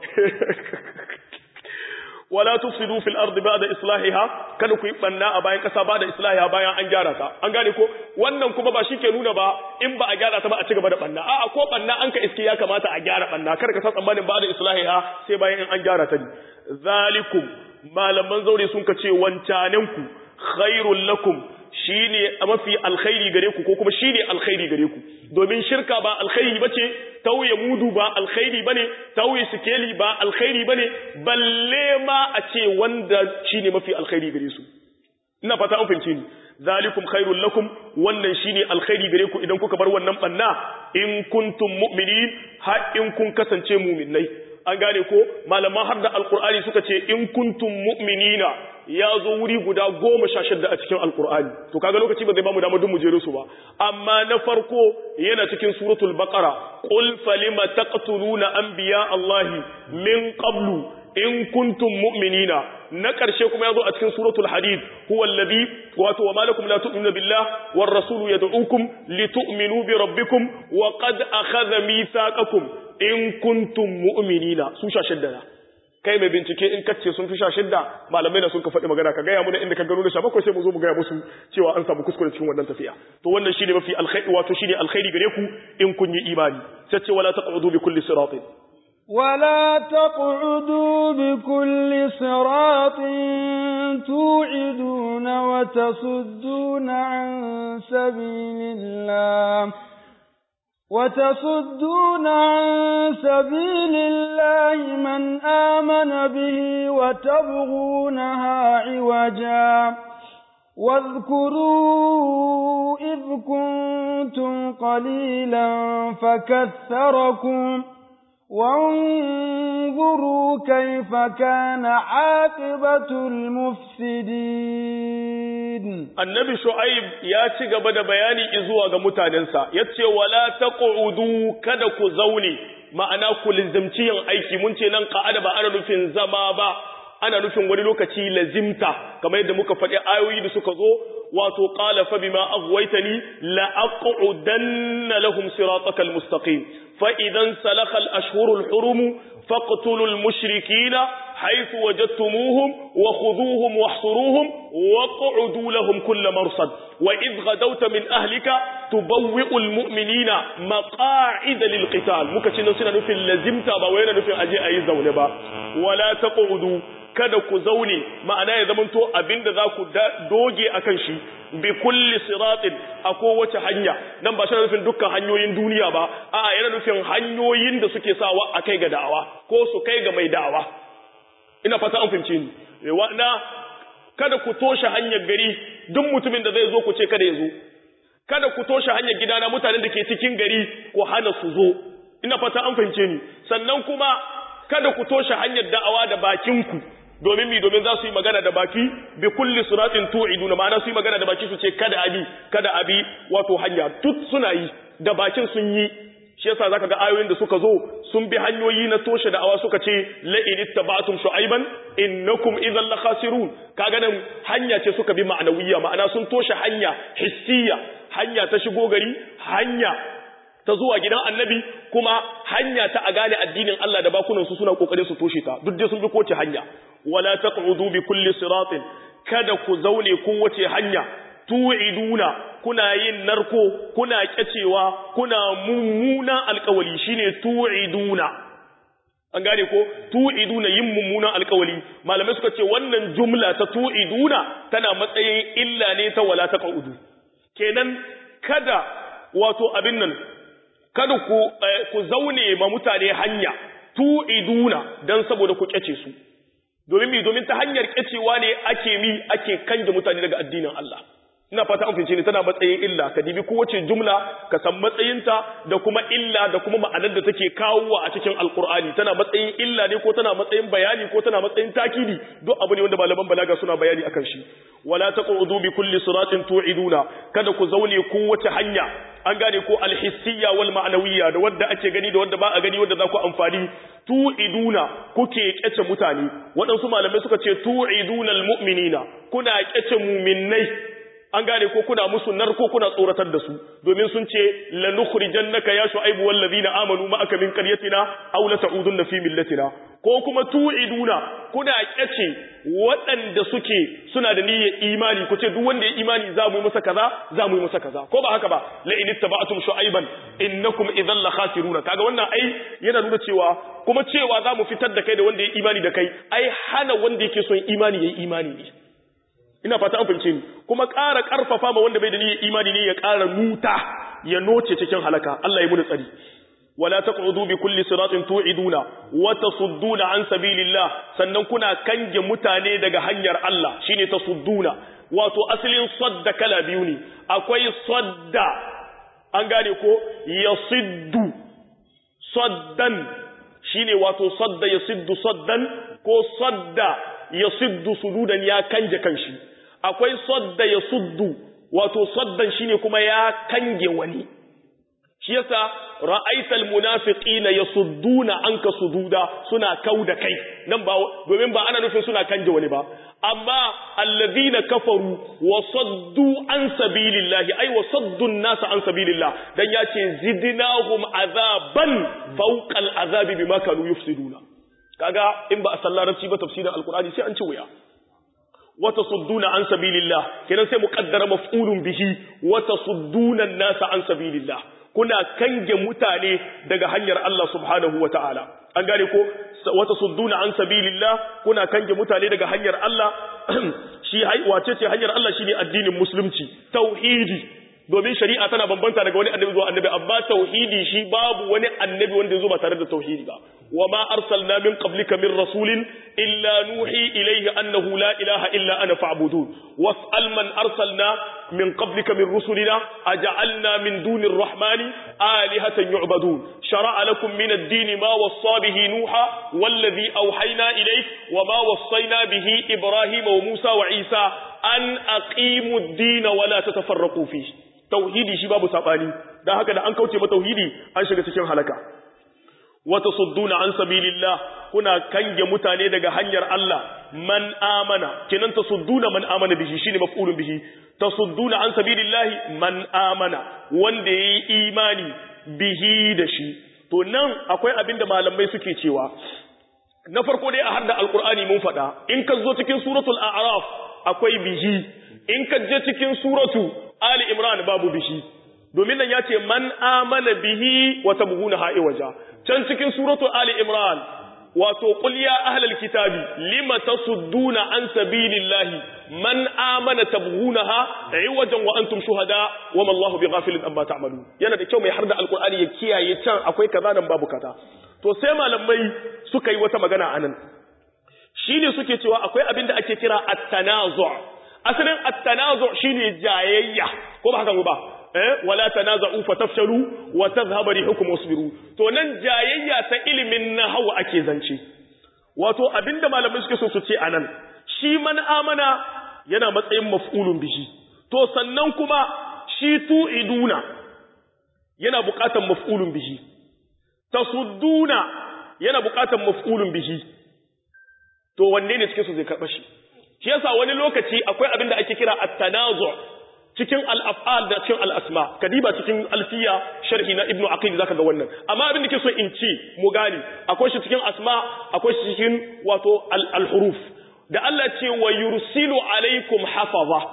wala tufsidu fil ardi ba'da islahiha kada ku yi banna a bayan kasa ba'da islahiha bayan an gyara ta an gane ko wannan kuma ba shi ke nuna ba in ba a gyara ta ba a ci gaba da banna a'a ko banna an ka iske ya kamata a gyara banna kada ka san tsammanin ba'da islahiha sai bayan in an gyara ta ne zalikum malaman zaure sun ka ce wancanenku khairul lakum shine mafi alkhairi gare ku ko kuma shine alkhairi gare ku domin shirka ba alkhairi bace tauye mudu ba alkhairi bane tauye sikeli ba alkhairi bane balle ma a ce wanda shine mafi alkhairi gare su ina fata an fahimce ni zalikum khairul lakum wannan shine alkhairi gare ku idan kuka bar wannan banna in kuntum mu'minin har in kun kasance mu'minnai an gane ko malaman har da alkur'ani suka ce in kuntum mu'minina ya zo wuri guda goma sha shidda a cikin alkur'ani to kaga lokaci ba zai bamu damar duk mu jere su ba amma na farko yana cikin suratul baqara qul falima taqtuluna anbiya allahi min qablu in kuntum mu'minina na ƙarshe kuma ya zo a cikin suratul hadid huwa alladhi wato wa malakum la tu'minu billah war rasulu yad'ukum litu'minu bi rabbikum wa qad akhadha mithaqakum in kuntum mu'minina su sha shidda kai mai bincike in kace sun fi sha shidda malamai na sun ka faɗi magana ka gaya muna inda ka gano da sha bakwai sai mu zo mu gaya musu cewa an samu kuskure cikin wannan tafiya to wannan shine mafi alkhairi wato shine alkhairi gare ku in kun yi imani sai ce wala taqudu bi kulli siratin
ولا تقعدوا بكل صراط توعدون وتصدون عن سبيل الله وتصدون عن سبيل الله من آمن به وتبغونها عوجا واذكروا إذ كنتم قليلا فكثركم وانظروا كيف كان عاقبة المفسدين
annabi shu'aib ya ci gaba da bayani izuwa ga mutanensa yace wala taqudu kada ku zaune ma'ana ku lizimci yin aiki mun ce nan qa'ada ba ana nufin zama ba ana nufin wani lokaci lazimta kamar yadda muka faɗi ayoyi da suka zo wato qala fa bima aghwaytani la aqudanna lahum siratakal mustaqim fa idan salakha al ashhurul hurum faqtulul mushrikeena حيث وجدتموهم وخذوهم واحصروهم واقعدوا لهم كل مرصد وإذ غدوت من أهلك تبوئ المؤمنين مقاعد للقتال مكتشنا سنة نفي اللزمت بوين نفي أجي أي زونبا ولا تقعدوا kada ku zaune ma'ana ya zamanto abinda za ku doge a kan shi bi kulli siratin a kowace hanya nan ba shi nufin dukkan hanyoyin duniya ba a'a yana nufin hanyoyin da suke sawa a kai ga da'awa ko su kai ga mai da'awa ina fata an fahimce ni na kada ku toshe hanyar gari duk mutumin da zai zo ku ce kada ya zo kada ku toshe hanyar gidana mutanen da ke cikin gari ku hana su zo ina fata an fahimce ni sannan kuma kada ku toshe hanyar da'awa da bakinku domin mi domin za su yi magana da baki bi kulli suratin tu'iduna ma'ana su yi magana da baki su ce kada abi kada abi wato hanya duk suna yi da bakin sun yi shi yasa zaka ga ayoyin da suka zo sun bi hanyoyi na toshe da awa suka ce la in ittaba'tum shu'ayban innakum idhan la khasirun kaga nan hanya ce suka bi ma'anawiyya ma'ana sun toshe hanya hissiya hanya ta shigo gari hanya ta zuwa gidan annabi kuma hanya ta a gane addinin Allah da bakunan su suna kokarin su toshe ta duk dai sun bi kowace hanya wala taqudu bi kulli siratin kada ku zaune kowace hanya tu'iduna kuna yin narko kuna kyacewa kuna mummunan alkawali shine tu'iduna an gane ko tu'iduna yin mummunan alkawali malamai suka ce wannan jumla ta tu'iduna tana matsayin illa ne ta wala ta qaudu kenan kada wato abin nan kada ku ku zaune ma mutane hanya tu'iduna dan saboda ku kyace su domin mi domin ta hanyar kyacewa ne ake mi ake kanje mutane daga addinin Allah ina fata an fice ne tana matsayin illa ka dibi kowace jumla ka san matsayinta da kuma illa da kuma ma'anar da take kawowa a cikin alkur'ani tana matsayin illa ne ko tana matsayin bayani ko tana matsayin takidi duk abu ne wanda malaman balaga suna bayani akan shi wala taqudu bi kulli siratin tu'iduna kada ku zaune kowace hanya an gane ko alhissiyya wal ma'nawiyya da wanda ake gani da wanda ba a gani wanda za ku amfani tu'iduna kuke kyace mutane waɗansu malamai suka ce tu'iduna almu'minina kuna kyace mu'minnai an gane ko kuna musu narko kuna tsoratar da su domin sun ce lanukhrijannaka ya shu'aibu wal ladina amanu ma'aka min qaryatina aw la ta'udunna fi millatina ko kuma tu'iduna kuna kyace waɗanda suke suna da niyyar imani ku ce duk wanda ya imani za mu yi masa kaza za mu yi masa kaza ko ba haka ba la in ittaba'tum shu'aiban innakum idhan la khasiruna kaga wannan ai yana nuna cewa kuma cewa za mu fitar da kai da wanda ya imani da kai ai hana wanda yake son imani yayi imani ne ina fata an fahimce ni kuma ƙara ƙarfafa ma wanda bai da niyyar imani ne ya ƙara nuta ya noce cikin halaka Allah ya muni tsari wala taqudu bi kulli siratin tu'iduna wa tasudduna an sabilillah sannan kuna kange mutane daga hanyar Allah shine tasudduna wato asalin sadda kala biyu ne akwai sadda an gane ko yasiddu saddan shine wato sadda yasiddu saddan ko sadda yasiddu sududan ya kanje kanshi akwai sadda ya suddu wato saddan shine kuma ya kange wani shi yasa ra'aital munafiqina yasudduna anka sududa suna kauda kai nan ba domin ba ana nufin suna kanje wani ba amma alladhina kafaru wa saddu an sabilillahi ay wa saddu an-nas an sabilillah dan yace zidnahum azaban fawqa al-azabi bima kanu yufsiduna kaga in ba a sallarci ba tafsirin alqur'ani sai an ci wuya وتصدون عن سبيل الله كنا سي مقدر مفعول به وتصدون الناس عن سبيل الله كنا كنج متاني daga hanyar Allah subhanahu wataala an gane ko watasudduna an sabilillah kuna kange mutane daga hanyar Allah shi wace ce hanyar Allah shine addinin musulunci tauhidi domin shari'a tana bambanta daga wani annabi zuwa annabi amma tauhidi shi babu wani annabi wanda ya zo ba tare da tauhidi ba wa ma arsalna min qablika min rasulin illa nuhi ilayhi annahu la ilaha illa ana fa'budun was'al man arsalna min qablika min rusulina aj'alna min dunir rahmani alihatan yu'badun shar'a lakum min ad-din ma wassa bihi nuha walladhi awhayna ilayk wa ma wassayna bihi ibrahima wa musa wa isa an aqimu ad-din wa la tatafarraqu fihi tauhidi shi babu sabani dan haka da an kauce ma tauhidi an shiga cikin halaka wata sudduna an sabilillah kuna kange mutane daga hanyar Allah man amana kinan tasudduna man amana bihi shine maf'ulun bihi tasudduna an sabilillah man amana wanda yayi imani bihi da shi to nan akwai abinda malamai suke cewa na farko dai a hadda alqur'ani mun fada in ka zo cikin suratul a'raf akwai bihi in ka je cikin suratu ali imran babu bihi domin nan ya ce man amana bihi wa tabghuna ha'i waja can cikin suratu ali imran wato qul ya ahlal kitabi lima tasudduna an sabilillahi man amana tabghunaha iwajan wa antum shuhada wa ma Allahu bighafilin amma ta'malun yana da kyau mai harda alqur'ani ya kiyaye can akwai kaza nan babu kaza to sai malamai suka yi wata magana anan shine suke cewa akwai abin da ake kira at-tanazu' asalin at-tanazu' shine jayayya ko ba haka ba eh wala tanaza'u fatafshalu wa tadhhabu rihukum wasbiru to nan jayayya ta ilimin nahwu ake zance wato abinda malamai suke so su ce anan shi man amana yana matsayin maf'ulun bihi to sannan kuma shi tu'iduna yana buƙatar maf'ulun bihi tasudduna yana buƙatar maf'ulun bihi to wanne ne cikin su zai karɓa shi shi yasa wani lokaci akwai abin da ake kira at-tanazu cikin al-af'al da cikin al-asma kadiba cikin alfiya sharhi na ibnu aqil zaka ga wannan amma abin da ke so in ce mu gani akwai shi cikin asma akwai shi cikin wato al-huruf da Allah ce wa yursilu alaikum hafaza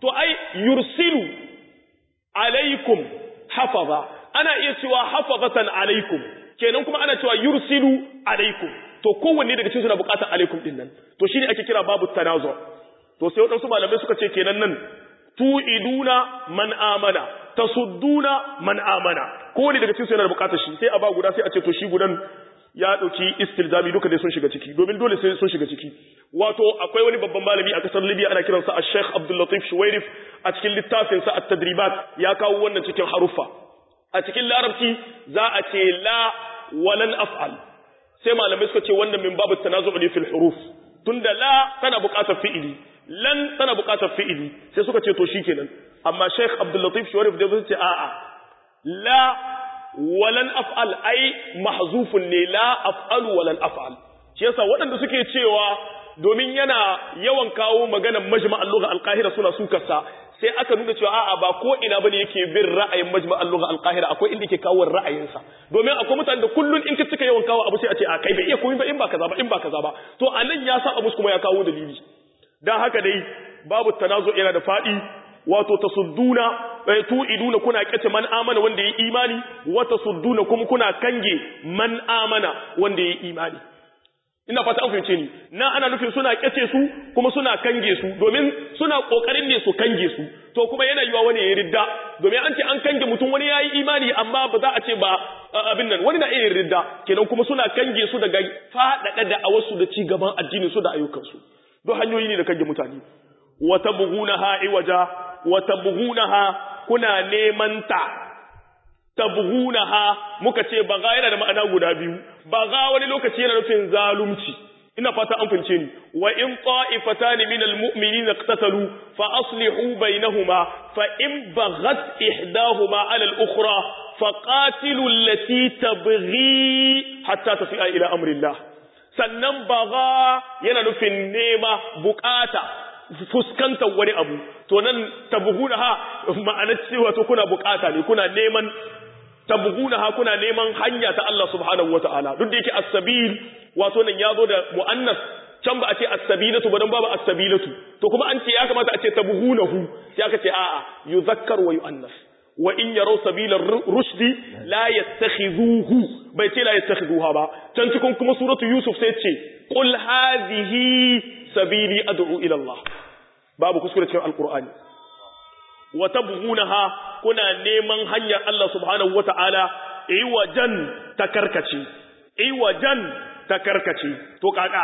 to ai yursilu alaikum hafaza ana iya cewa hafazatan alaikum kenan kuma ana cewa yursilu alaikum to kowanne daga cikin suna bukatar alaikum din nan to shine ake kira babu tanazu to sai wadansu malamai suka ce kenan nan tu'iduna man amana tasudduna man amana kowanne daga cikin yana bukatar shi sai a ba guda sai a ce to shi gudan ya dauki istilzami duka dai sun shiga ciki domin dole sai sun shiga ciki wato akwai wani babban malami a kasar Libya ana kiransa Sheikh Abdul Latif Shuwairif a cikin littafin sa At-Tadribat ya kawo wannan cikin haruffa a cikin larabci za a ce la walan af'al sai malamai suka ce wannan min babu tanazu ne fil huruf tunda la tana buƙatar fi'ili lan tana buƙatar fi'ili sai suka ce to shikenan amma Sheikh Abdul Latif Shuwairif da zai ce a'a la walan af'al ai mahzufun ne la af'alu walan af'al shi yasa waɗanda suke cewa domin yana yawan kawo maganar majma'al lugha al-qahira suna sukarsa sai aka nuna cewa a'a ba ko ina bane yake bin ra'ayin majma'al lugha al-qahira akwai inda yake kawo ra'ayinsa domin akwai mutanen da kullun in ka cika yawan kawo abu sai a ce a kai bai iya komai ba in ba kaza ba in ba kaza ba to anan ya sa abu kuma ya kawo dalili dan haka dai babu tanazu yana da fadi wato tasudduna tu'iduna kuna kace man amana wanda yayi imani wa tasudduna kuma kuna kange man amana wanda yayi imani ina fata an fahimce ni na ana nufin suna kace su kuma suna kange su domin suna kokarin ne su kange su to kuma yana yiwa wani ya ridda domin an ce an kange mutum wani yayi imani amma ba za a ce ba abin nan wani na iya ridda kenan kuma suna kange su daga fadada da awasu da ci gaban addinin su da ayyukan su don hanyoyi ne da kange mutane wa tabghunaha iwaja wa tabghunaha kuna neman ta tabghunaha muka ce baga yana da ma'ana guda biyu baga wani lokaci yana nufin zalunci ina fata an fince ni wa in ta'ifatan min almu'minina iqtatalu fa aslihu bainahuma fa in baghat ihdahuma 'ala al-ukhra fa qatilu allati tabghi hatta tafi'a ila amri Allah sannan baga yana nufin nema bukata fuskantar wani abu to nan tabghuna ha ma'anar cewa to kuna bukata ne kuna neman tabghuna ha kuna neman hanya ta Allah subhanahu wataala duk da yake as-sabil wato nan yazo da muannas can ba a ce as-sabilatu ba dan babu as-sabilatu to kuma an ce ya kamata a ce tabghunahu sai aka ce a'a yuzakkar wa yuannas wa in yaraw sabila rushdi la yattakhidhuhu bai ce la yattakhidhuha ba can cikin kuma suratu yusuf sai ce qul hadhihi sabili ad'u ila Allah babu kuskure cikin alqur'ani wa tabghunaha kuna neman hanyar Allah subhanahu wata'ala iwajan takarkace iwajan takarkace to kaka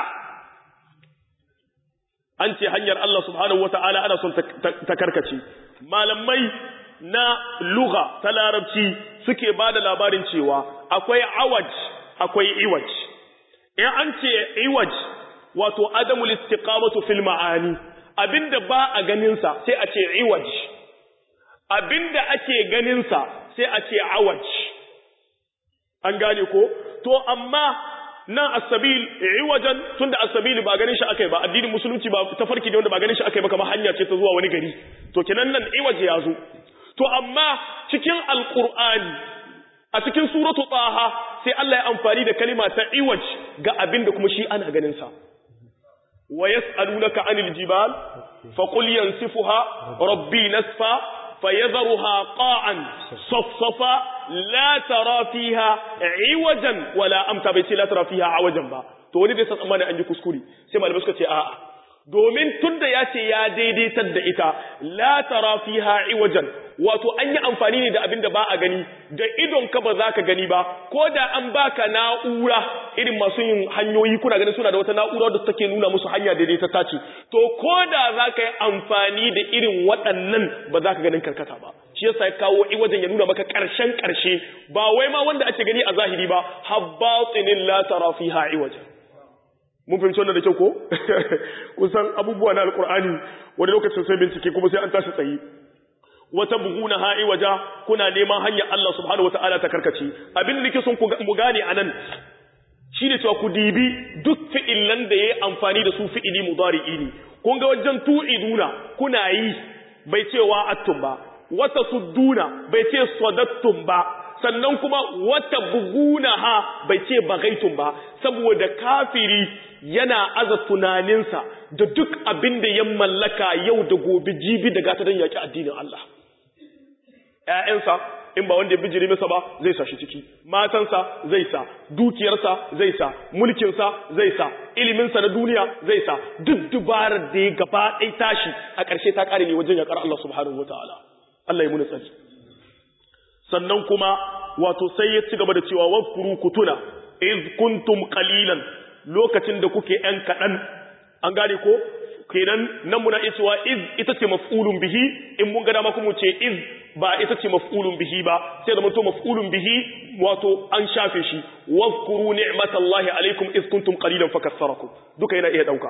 an ce hanyar Allah subhanahu wata'ala ana son takarkace malamai na lugha ta larabci suke bada labarin cewa akwai awaj akwai iwaj in an ce iwaj wato adamul istiqamatu fil ma'ani abinda ba a ganin sa sai a ce iwaj abinda ake ganin sa sai a ce awaj an gane ko to amma nan as-sabil iwajan tunda as-sabil ba ganin shi akai ba addinin musulunci ba tafarki ne wanda ba ganin shi akai ba kamar hanya ce ta zuwa wani gari to kenan nan iwaje ya zo to amma cikin alqur'ani a cikin suratu taha sai Allah ya amfani da kalima ta iwaj ga abinda kuma shi ana ganin sa ويسألونك عن الجبال فقل ينسفها ربي نسفا فيذرها قاعا صفصفا لا ترى فيها عوجا ولا أمتا بيتي لا ترى فيها عوجا با to wani bai san tsammani an ji kuskure sai malamai suka ce a'a domin tunda ya ce ya daidaitar da ita la tara fiha iwajan wato an yi amfani ne da abin da ba a gani da idon ka ba za ka gani ba ko da an baka na'ura irin masu yin hanyoyi kuna ganin suna da wata na'ura da take nuna musu hanya daidai ta tace to ko da za ka yi amfani da irin waɗannan ba za ka ganin karkata ba shi yasa ya kawo wajen ya nuna maka ƙarshen ƙarshe ba wai ma wanda ake gani a zahiri ba habbatinin la tara fiha iwajan mun fahimci wannan da kyau ko kusan abubuwa na alkur'ani wani lokacin sai bincike kuma sai an tashi tsaye wata buguna ha'i waja kuna neman hanyar Allah subhanahu wata'ala ta karkace abin da nake son mu gane anan shine cewa ku dibi duk fi'ilan da yayi amfani da su fi'ili mudari'i ne kun ga wajen tu'iduna kuna yi bai ce wa attum ba wata sudduna bai ce sadattum ba sannan kuma wata bugunaha bai ce bagaitun ba saboda kafiri yana aza tunaninsa da duk abin da ya mallaka yau da gobe jibi da gata don yaƙi addinin Allah ‘ya'yansa in ba wanda ya bijiri masa ba zai sa shi ciki matansa zai sa dukiyarsa zai sa mulkinsa zai sa iliminsa na duniya zai sa duk dubarar da ya gaba ɗai tashi a ƙarshe ta ƙare ne wajen yaƙar Allah subhanahu wataala Allah ya muni tsari sannan kuma wato sai ya ci gaba da cewa wakuru kutuna iz kuntum qalilan lokacin da kuke ‘yan kaɗan an gane ko kenan nan muna iya cewa iz ita ce maf'ulun bihi in mun ga dama kuma ce iz ba ita ce maf'ulun bihi ba sai da mutum maf'ulun bihi wato an shafe shi wazkuru ni'matallahi alaikum iz kuntum qalilan fakassarakum duka yana iya dauka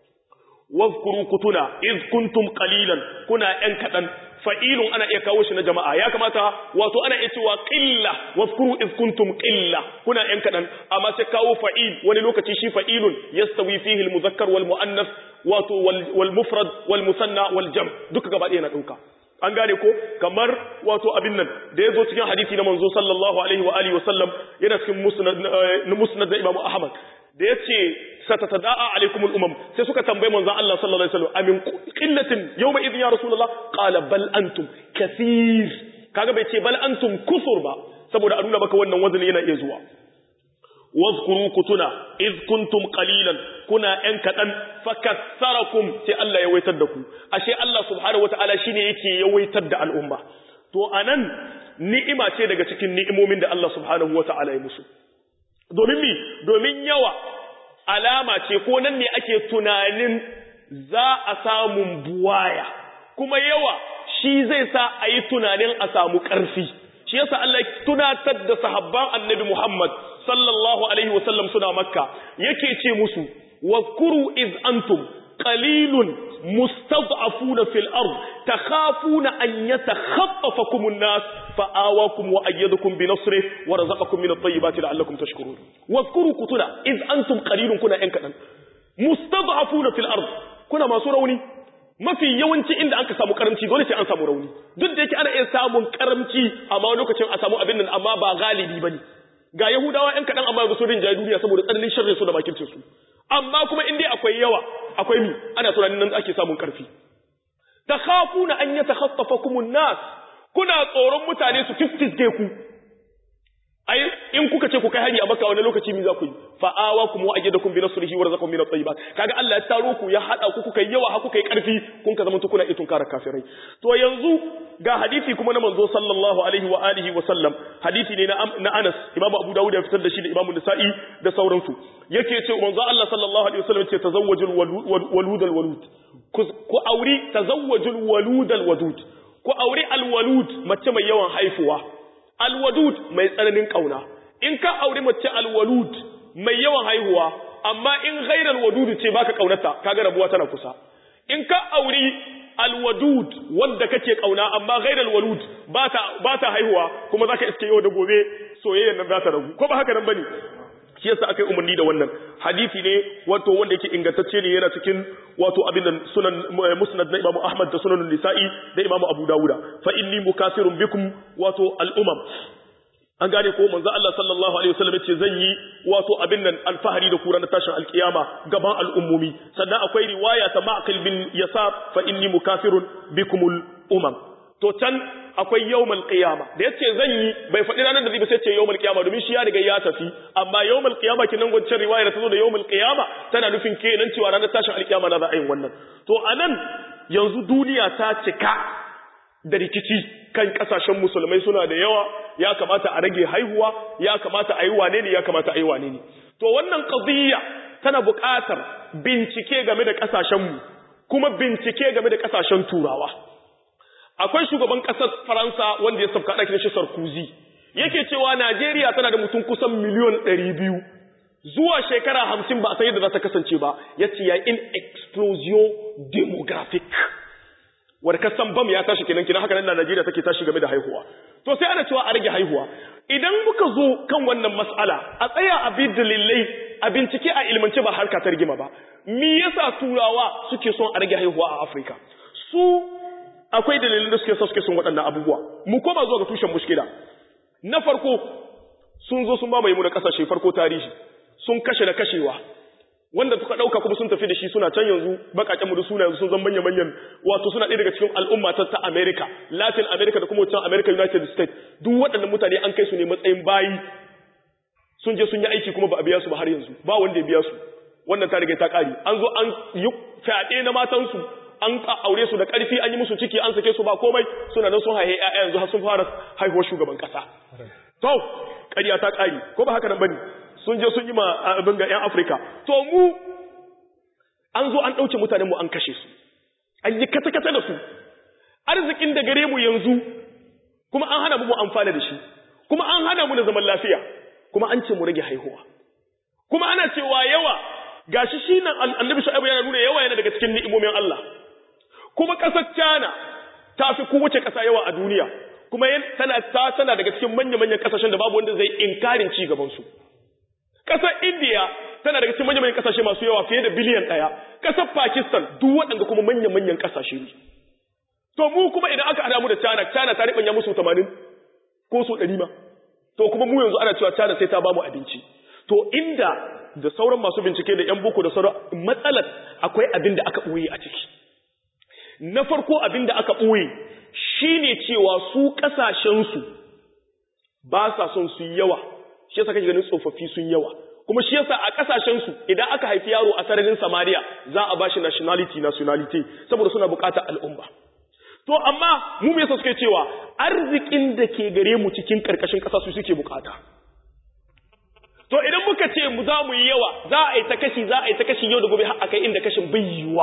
wazkuru kutuna iz kuntum qalilan kuna yan kadan fa'ilun ana iya kawo shi na jama'a ya kamata wato ana iya cewa qilla wazkuru iz kuntum qilla kuna yan kadan amma sai kawo fa'il wani lokaci shi fa'ilun yastawi fihi al-muzakkar wal muannas wato wal mufrad wal musanna wal jam duka gaba ɗaya na dauka an gane ko kamar wato abin nan da ya zo cikin hadisi na manzo sallallahu alaihi wa alihi wasallam yana cikin musnad na Imam Ahmad da ya ce satatada'a alaikum al-umam sai suka tambaye manzon Allah sallallahu alaihi wasallam amin qillatin yawma idhin ya rasulullah qala bal antum kathir kaga bai ce bal antum kusur ba saboda a nuna maka wannan wazani yana iya zuwa wazkuru kutuna iz kuntum qalilan kuna yan kadan fakassarakum sai Allah ya waitar da ku ashe Allah subhanahu wataala shine yake yawaitar da al'umma to anan ni'ima ce daga cikin ni'imomin da Allah subhanahu wataala ya musu domin mi domin yawa alama ce ko nan ne ake tunanin za a samun buwaya kuma yawa shi zai sa a yi tunanin a samu ƙarfi shi yasa Allah tunatar da sahabban annabi Muhammad sallallahu alaihi wasallam suna makka yake ce musu wakuru iz antum qalilun mustad'afuna fil ard takhafuna an yatakhaffafakum an-nas fa'awakum wa ayyadakum bi nasrihi wa razaqakum min at-tayyibati la'allakum tashkurun wakuru kutuna iz antum qalilun kuna yan kadan mustad'afuna fil ard kuna masu rauni mafi yawanci inda aka samu karamci dole sai an samu rauni duk da yake ana iya samun karamci amma lokacin a samu abin nan amma ba galibi bane ga Yahudawa ‘yan kaɗan amma ga su rinjaye duniya saboda tsananin sharri su da makircin su amma kuma in dai akwai yawa akwai mi ana tunanin nan ake samun ƙarfi ta kafu na an yi ta haffafa kumun nas kuna tsoron mutane su fiskisge ku ai in kuka ce ku kai hari a maka wani lokaci mi za ku yi fa'awa kuma wa ayyadakum bi nasrihi wa razaqakum min at-tayyibat kaga Allah ya taro ku ya hada ku kuka yawa ha kuka yi karfi kun ka zama kuna itun kara kafirai to yanzu ga hadisi kuma na manzo sallallahu alaihi wa alihi wa sallam hadisi ne na Anas Imam Abu Dawud ya fitar da shi da Imam Nasa'i da sauransu yake ce manzo Allah sallallahu alaihi wa sallam ce tazawwajul walud al walud ku auri tazawwajul walud al wadud ku auri al walud mace mai yawan haifuwa alwadud mai tsananin kauna in ka auri mace alwalud mai yawan haihuwa amma in ghairal wadud ce baka kaunata kaga rabuwa tana kusa in ka auri alwadud wanda kake kauna amma ghairal walud bata bata haihuwa kuma zaka iske yau da gobe soyayyar nan za ta ragu ko ba haka nan bane shi yasa aka yi umarni da wannan hadisi ne wato wanda yake ingantacce ne yana cikin wato abin da sunan musnad na Imam Ahmad da sunan Nisa'i da Imam Abu Dawuda fa inni mukasirun bikum wato al-umam an gane ko manzo Allah sallallahu alaihi wasallam yace zan yi wato abin nan alfahari da kura na tashin alkiyama gaban al'ummomi sannan akwai riwaya ta Ma'qil bin Yasar fa inni mukasirun bikumul umam to can akwai yawmal qiyama da yace zan yi bai faɗi ranar da zai ba sai ce yawmal qiyama domin shi ya riga ya tafi amma yawmal qiyama kinan gwancin riwaya da ta zo da yawmal qiyama tana nufin kenan cewa ranar tashin alkiyama na za a yi wannan to anan yanzu duniya ta cika da rikici kan kasashen musulmai suna da yawa ya kamata a rage haihuwa ya kamata a yi wane ne ya kamata a yi wane ne to wannan qadiyya tana buƙatar bincike game da kasashenmu kuma bincike game da kasashen turawa akwai shugaban ƙasar Faransa wanda ya sabka ɗakin shi Sarkozy yake cewa Najeriya tana da mutum kusan miliyon ɗari biyu zuwa shekara hamsin ba a san yadda za ta kasance ba ya ce ya in explosion demographic wadda kasan bam ya tashi kenan kenan haka nan Najeriya take tashi game da haihuwa to sai ana cewa a rage haihuwa idan muka zo kan wannan mas'ala a tsaya a bi dalilai a bincike a ilmance ba harka ta rigima ba me yasa turawa suke son a rage haihuwa a Afirka su akwai dalilin da suke sa suke son waɗannan abubuwa mu koma zuwa ga tushen mushkila na farko sun zo sun mamaye mu da kasashe farko tarihi sun kashe da kashewa wanda suka dauka kuma sun tafi da shi suna can yanzu bakaken mu da suna yanzu sun zama manyan manyan wato suna ɗaya daga cikin al'umma ta America Latin America da kuma wancan America United States duk waɗannan mutane an kai su ne matsayin bayi sun je sun yi aiki kuma ba a biya su ba har yanzu ba wanda ya biya su wannan ta riga ta kare an zo an yi fyaɗe na matansu an aure su da ƙarfi an yi musu ciki an sake su ba komai suna nan sun haihe ƴaƴa yanzu har sun fara haihuwar shugaban ƙasa to ƙarya ta ƙari ko ba haka nan bane sun je sun yi ma abin ga ƴan Afirka to mu an zo an ɗauke mutanen mu an kashe su an yi kata-kata da su arzikin da gare mu yanzu kuma an hana mu mu amfana da shi kuma an hana mu da zaman lafiya kuma an ce mu rage haihuwa kuma ana cewa yawa gashi shi nan annabi shu'aibu yana nuna yawa yana daga cikin ni'imomin Allah kuma ƙasar China ta fi kowace ƙasa yawa a duniya kuma tana ta tana daga cikin manya-manyan ƙasashen da babu wanda zai inkarin ci gaban su ƙasar India tana daga cikin manya-manyan ƙasashe masu yawa fiye da biliyan ɗaya ƙasar Pakistan duk waɗanda kuma manya-manyan ƙasashe ne to mu kuma idan aka hada mu da China China ta ribanya musu 80 ko su 100 ma to kuma mu yanzu ana cewa China sai ta ba mu abinci to inda da sauran masu bincike da yan boko da sauran matsalar akwai abin da aka ɓoye a ciki na farko abin da aka ɓoye shine cewa su ƙasashensu ba sa son su yi yawa shi yasa kake ganin tsofaffi sun yawa kuma shi yasa a ƙasashensu idan aka haifi yaro a sararin samariya za a bashi nationality nationality saboda suna buƙatar al'umma to amma mu me yasa suke cewa arzikin da ke gare mu cikin ƙarƙashin ƙasa su suke buƙata to idan muka ce mu za mu yi yawa za a yi ta kashi za a yi ta kashi yau da gobe har akai inda kashin bai yiwa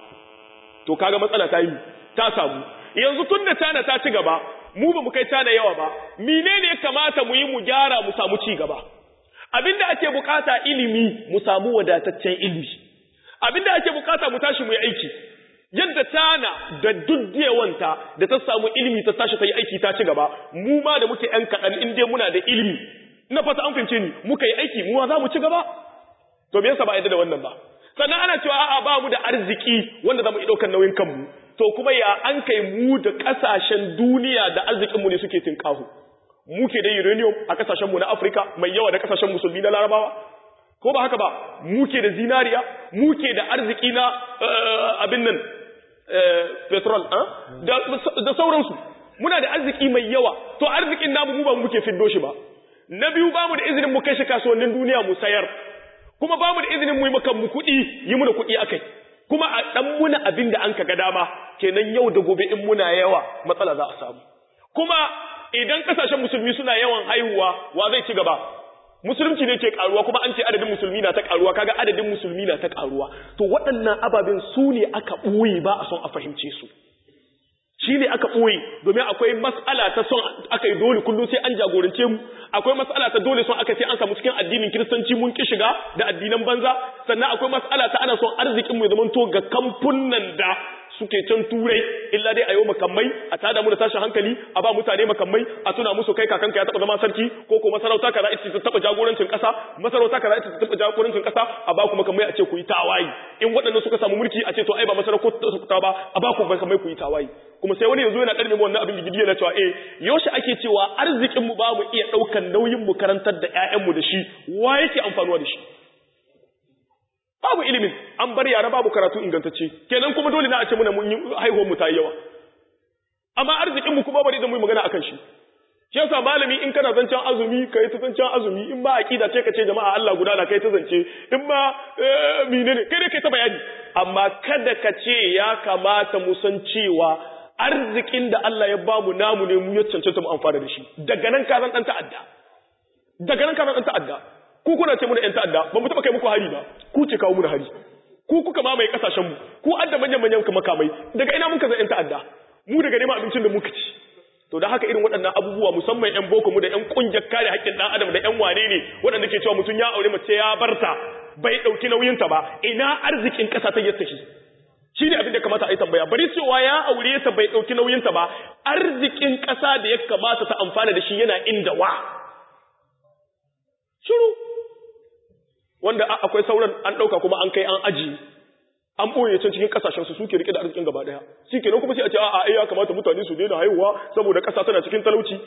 to kaga matsala ta yi ta samu yanzu tun da tana ta ci gaba mu ba mu kai tana yawa ba menene ya kamata mu yi mu gyara mu samu ci gaba abinda ake bukata ilimi mu samu wadataccen ilimi abinda ake bukata mu tashi mu yi aiki yadda tana da duddewanta da ta samu ilimi ta tashi ta yi aiki ta ci gaba mu ma da muke yan kaɗan in dai muna da ilimi na fata an fince ni muka yi aiki mu za mu ci gaba to me yasa ba yadda da wannan ba sannan ana cewa a'a ba mu da arziki wanda za mu yi ɗaukar nauyin kanmu to kuma ya an kai mu da ƙasashen duniya da arzikinmu ne suke tinkahu muke da uranium a ƙasashenmu na afirka mai yawa da ƙasashen musulmi na larabawa ko ba haka ba muke da zinariya muke da arziki na abin nan petrol da sauransu muna da arziki mai yawa to arzikin namu mu ba muke fiddo shi ba na biyu ba mu da izinin mu kai shi kasuwannin duniya mu sayar kuma ba mu da izinin mu yi maka mu kuɗi yi muna kuɗi akai kuma a dan muna abin da an ka ga dama kenan yau da gobe in muna yawa matsala za a samu kuma idan kasashen musulmi suna yawan haihuwa wa zai ci gaba musulunci ne ke karuwa kuma an ce adadin musulmi na ta karuwa kaga adadin musulmi na ta karuwa to waɗannan ababen su ne aka ɓoye ba a son a fahimce su shi ne aka ɓoye domin akwai mas'ala ta son aka yi dole kullum sai an jagorance mu akwai mas'ala ta dole son aka sai an samu cikin addinin kiristanci mun ki shiga da addinan banza sannan akwai mas'ala ta ana son arzikin mu ya zamanto ga kamfunan da suke can turai illa dai a yau makamai a tada mu da tashin hankali a ba mutane makamai a tuna musu kai kakanka ya taba zama sarki ko ko masarauta kaza ita ta taba jagorancin kasa masarauta kaza ita ta taba jagorancin kasa a ba ku makamai a ce ku yi tawayi in waɗannan suka samu mulki a ce to ai ba masarauta ba a ba ku makamai ku yi tawayi kuma sai wani yanzu yana ɗarme mu wannan abin gidi yana cewa eh yaushe ake cewa arzikin mu ba mu iya ɗaukan nauyin mu karantar da ƴaƴan mu da shi wa yake amfanuwa da shi babu ilimin an bar yara babu karatu ingantacce kenan kuma dole na a ce muna mun yi haihuwar mu ta yawa amma arzikin mu kuma bari da mu magana akan shi shi yasa malami in kana zancen azumi kai ta zancen azumi in ba aqida ce ka ce jama'a Allah guda na kai ta zance in ba menene kai dai kai ta bayani amma kada ka ce ya kamata mu san cewa arzikin da Allah ya bamu namu ne mu ya cancanta mu amfana da shi daga nan ka zan dan ta'adda daga nan ka zan dan ta'adda ku kuna ce mu da ƴan ta'adda ba mu taba kai muku hari ba ku ce kawo mu da hari ku kuka mamaye kasashen mu ku adda manyan manyan makamai daga ina muka zan ƴan ta'adda mu daga neman abincin da muka ci to da haka irin waɗannan abubuwa musamman ƴan boko mu da ƴan ƙungiyar kare haƙƙin ɗan adam da ƴan wane ne waɗanda ke cewa mutum ya aure mace ya barta bai ɗauki nauyinta ba ina arzikin ƙasa ta yadda shi shi ne abin da kamata a yi tambaya bari cewa ya aure ta bai ɗauki nauyinta ba arzikin ƙasa da ya kamata ta amfana da shi yana inda wa shiru wanda akwai sauran an ɗauka kuma an kai an aji an ɓoye can cikin ƙasashen su suke rike da arzikin gaba ɗaya shi kenan kuma sai a ce a'a ai ya kamata mutane su daina haihuwa saboda ƙasa tana cikin talauci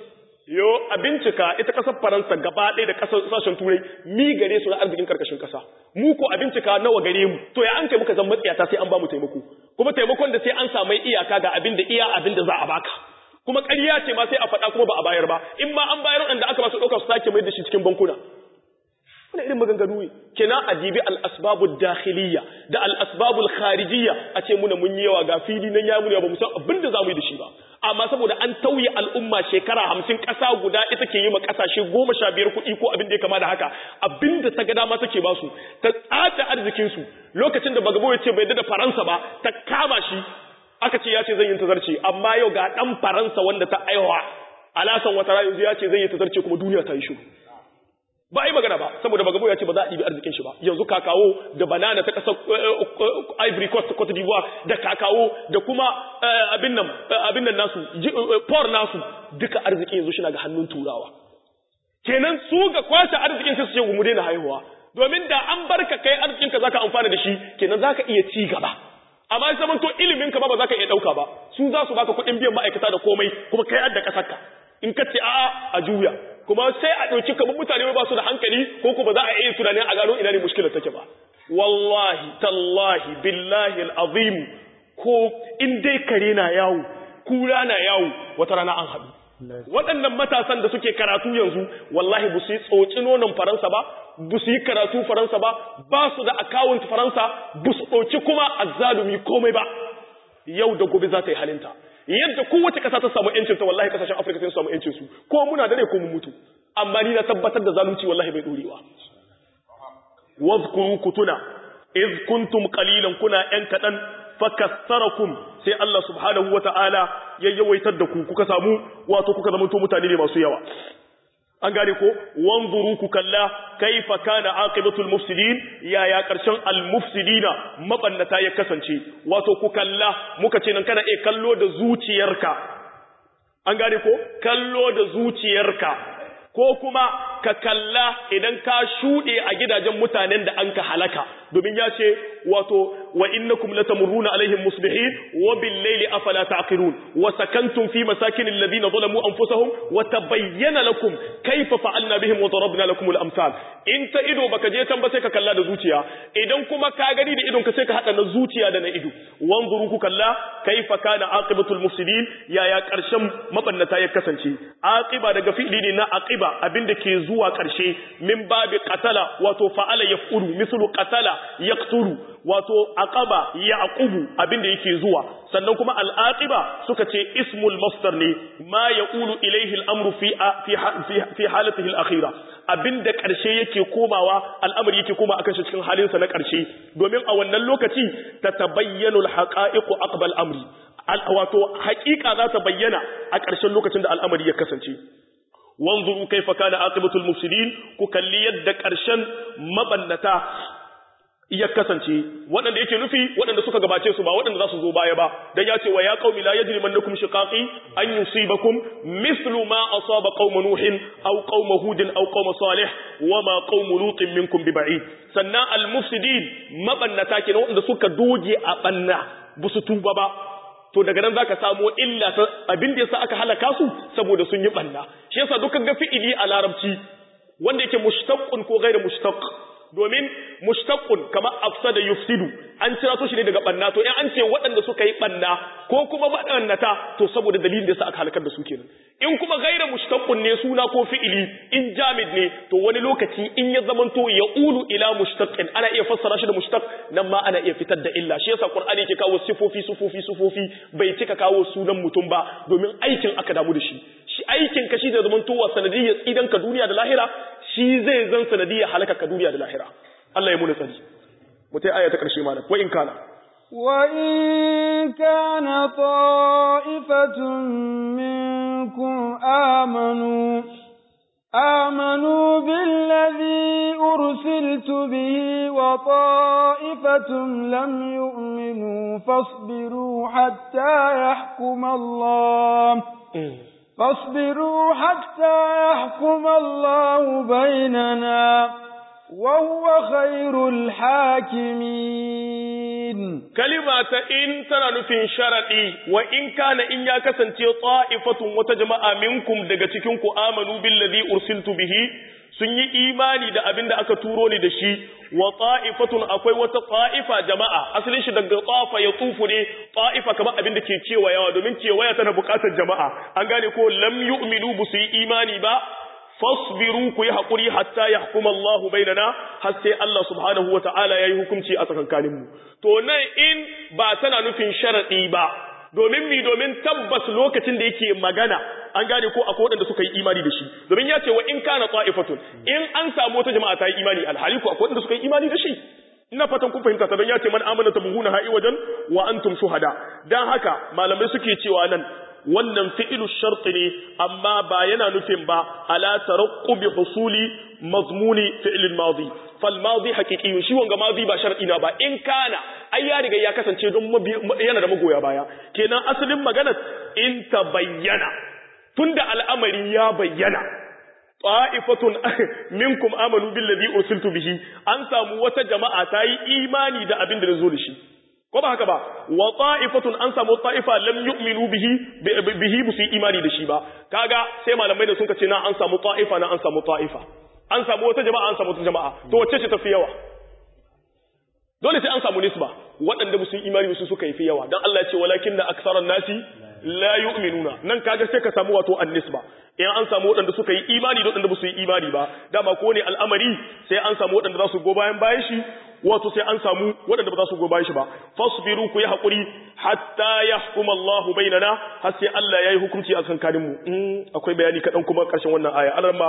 yo a bincika ita kasar faransa gaba ɗaya da kasar sashen turai mi gare su na arzikin karkashin kasa mu ko a bincika nawa gare mu to ya an kai muka zan matsiyata sai an ba mu taimako kuma taimakon da sai an samu iyaka ga abin da iya abin da za a baka kuma ƙarya ce ma sai a faɗa kuma ba a bayar ba in ma an bayar waɗanda aka ba su ɗauka su sake mai da shi cikin bankuna wani irin maganganu ne kenan a dibi al-asbabud dakhiliyya da al-asbabul kharijiyya a ce muna mun yi yawa ga fili nan ya muna ba mu san abin da zamu yi da shi ba amma saboda an tauye al'umma shekara hamsin ƙasa guda ita ke yi ma ƙasashe goma sha biyar kuɗi ko abin da ya kama da haka abin da ta ga dama take ba su ta tsata arzikinsu lokacin da bagabo ya ce bai da faransa ba ta kama shi aka ce ya ce zan yi tazarce amma yau ga ɗan faransa wanda ta aiwa alasan wata yanzu ya ce zai yi tazarce kuma duniya ta yi shiru ba a yi magana ba saboda bagabo ya ce ba za a ɗibi arzikin shi ba yanzu kakawo da banana ta ƙasar ivory coast cote d'ivoire da kakawo da kuma abin nan abin nan nasu por nasu duka arzikin yanzu shina ga hannun turawa kenan su ga kwashe arzikin sai su ce mu daina haihuwa domin da an barka kai arzikin ka zaka amfana da shi kenan zaka iya ci gaba amma sai zaman to ilimin ka ba ba zaka iya dauka ba su za su baka kuɗin biyan ma'aikata da komai kuma kai adda kasarka in ka ce a'a a juya kuma sai a ɗauki kamar mutane ba su da hankali ko kuma za a iya tunanin a gano ina ne mushkilar take ba wallahi tallahi billahi al'azim ko in dai kare na yawo kura na yawo wata rana an haɗu waɗannan matasan da suke karatu yanzu wallahi ba su yi tsoci nonon faransa ba ba su yi karatu faransa ba ba su da akawunt faransa ba su ɗauki kuma azzalumi komai ba yau da gobe za ta yi halinta yadda kowace ƙasa ta samu ‘yancinta wallahi ƙasashen afirka sai su samu ‘yancinsu ko muna da ne ko mu mutu amma ni na tabbatar da zalunci wallahi bai ɗorewa wazkuru kutuna iz kuntum qalilan kuna ‘yan kaɗan fakassarakum sai Allah subhanahu wa ta'ala ya yawaitar da ku kuka samu wato kuka zamanto mutane ne masu yawa an gane ko wanzuru ku kalla kaifa kana aqibatul mufsidin yaya karshen al mufsidina mabannata ya kasance wato ku kalla muka ce nan kana e kallo da zuciyarka an gane ko kallo da zuciyarka ko kuma ka kalla idan ka shuɗe a gidajen mutanen da an ka halaka domin ya ce wato wa innakum latamurruna alaihim musbihin wa bil layli afala taqilun wa sakantum fi masakin alladhina zalamu anfusahum wa tabayyana lakum kayfa fa'alna bihim wa darabna lakum al amsal in ta ido baka je tan ba sai ka kalla da zuciya idan kuma ka gani da idon ka sai ka hada na zuciya da na ido wanzuru ku kalla kayfa kana aqibatul mufsidin yaya karshen mabannata ya kasance aqiba daga fi'li ne na aqiba abinda ke zuwa karshe min babi qatala wato fa'ala yaf'ulu mislu qatala yaqtulu wato aqaba yaqubu abinda yake zuwa sannan kuma al'aqiba suka ce ismul masdar ne ma yaqulu ilayhi al'amru fi fi fi halatihi al'akhira abinda karshe yake komawa al'amari yake koma akan shi cikin halin sa na karshe domin a wannan lokaci tatabayyanu al-haqa'iqu aqbal amri wato haƙiƙa za ta bayyana a ƙarshen lokacin da al'amari ya kasance wanzuru kaifa kana aqibatul mufsidin ku kalli yadda ƙarshen mabannata ya kasance waɗanda yake nufi waɗanda suka gabace su ba waɗanda za su zo baya ba dan ya ce wa ya qaumi la yajrimannakum shiqaqi an yusibakum mithlu ma asaba qaum nuhin aw qaum hudin aw qaum salih wa ma qaum lutin minkum biba'id sannan al mufsidin mabannata kenan waɗanda suka doge a banna busu tuba ba to daga nan zaka samu illa ta abin da yasa aka halaka su saboda sun yi banna shi yasa dukkan ga fi'ili a larabci wanda yake mushtaqqun ko ghairu mushtaq domin mushtaqqun kamar afsada yufsidu an cira to shi ne daga banna to in an ce waɗanda suka yi banna ko kuma madannata to saboda dalilin da yasa aka halakar da su kenan in kuma ghairu mushtaqqun ne suna ko fi'ili in jamid ne to wani lokaci in ya zamanto ya ulu ila mushtaqin ana iya fassara shi da mushtaq nan ma ana iya fitar da illa shi yasa qur'ani yake kawo sifofi sufofi sufofi bai cika kawo sunan mutum ba domin aikin aka damu da shi shi aikin ka shi da zamantowa sanadiyyar tsidan ka duniya da lahira shi zai zan sanadiyyar halaka ka duniya da lahira Allah ya muna tsari mutai aya ta karshe malam wa in kana
وإن كان طائفة منكم آمنوا آمنوا بالذي أرسلت به وطائفة لم يؤمنوا فاصبروا حتى يحكم الله فاصبروا حتى يحكم الله بيننا وهو خير الحاكمين
كلمة إن تنا نفين شرطي وإن كان إن يكسن طائفة وتجمع منكم دقتكم آمنوا بالذي أرسلت به sun yi imani da abin da aka turo ni da shi wa ta'ifatun akwai wata ta'ifa jama'a asalin shi daga tafa ya tufu ne ta'ifa kamar abin da ke cewayawa domin cewaya tana bukatar jama'a an gane ko lam yu'minu bu su yi imani ba fasbiru ku yi haƙuri hatta ya hukuma Allah bainana har sai Allah subhanahu wa ta'ala ya yi hukunci a tsakankaninmu to nan in ba tana nufin sharaɗi ba domin mi domin tabbas lokacin da yake magana an gane ko akwai waɗanda suka yi imani da shi domin ya ce wa in kana ta'ifatun in an samu wata jama'a ta yi imani alhali ko akwai waɗanda suka yi imani da shi ina fatan kun fahimta ta don ya ce man amana tabuhuna ha'i wajen wa antum shuhada dan haka malamai suke cewa nan wannan fi'ilu sharti ne amma ba yana nufin ba ala tarakkubi husuli mazmuni fi'ilin madi fal madi haqiqiyun shi wanga madi ba shar'i na ba in kana ai ya riga ya kasance don yana da magoya baya kenan asalin magana in ta bayyana tunda al'amari ya bayyana ta'ifatun minkum amanu billazi ursiltu bihi an samu wata jama'a ta yi imani da abin da zo da shi ko ba haka ba wa ta'ifatun an samu ta'ifa lam yu'minu bihi bihi bu su imani da shi ba kaga sai malamai da sun ce na an samu ta'ifa na an samu ta'ifa an samu wata jama'a an samu wata jama'a to wacce ce tafi yawa dole sai an samu nisba waɗanda musu imani su suka yi fi yawa dan Allah ya ce walakinna aktharan nasi la yu'minuna nan kaga sai ka samu wato an-nisba in an samu waɗanda suka yi imani da waɗanda ba su yi imani ba dama ko ne al'amari sai an samu waɗanda za su go bayan bayan shi wato sai an samu waɗanda ba za su go bayan shi ba fasbiru ku yi haƙuri hatta yahkum Allahu bainana har sai Allah yayi hukunci a kankanin mu akwai bayani kaɗan kuma ƙarshen wannan aya alarma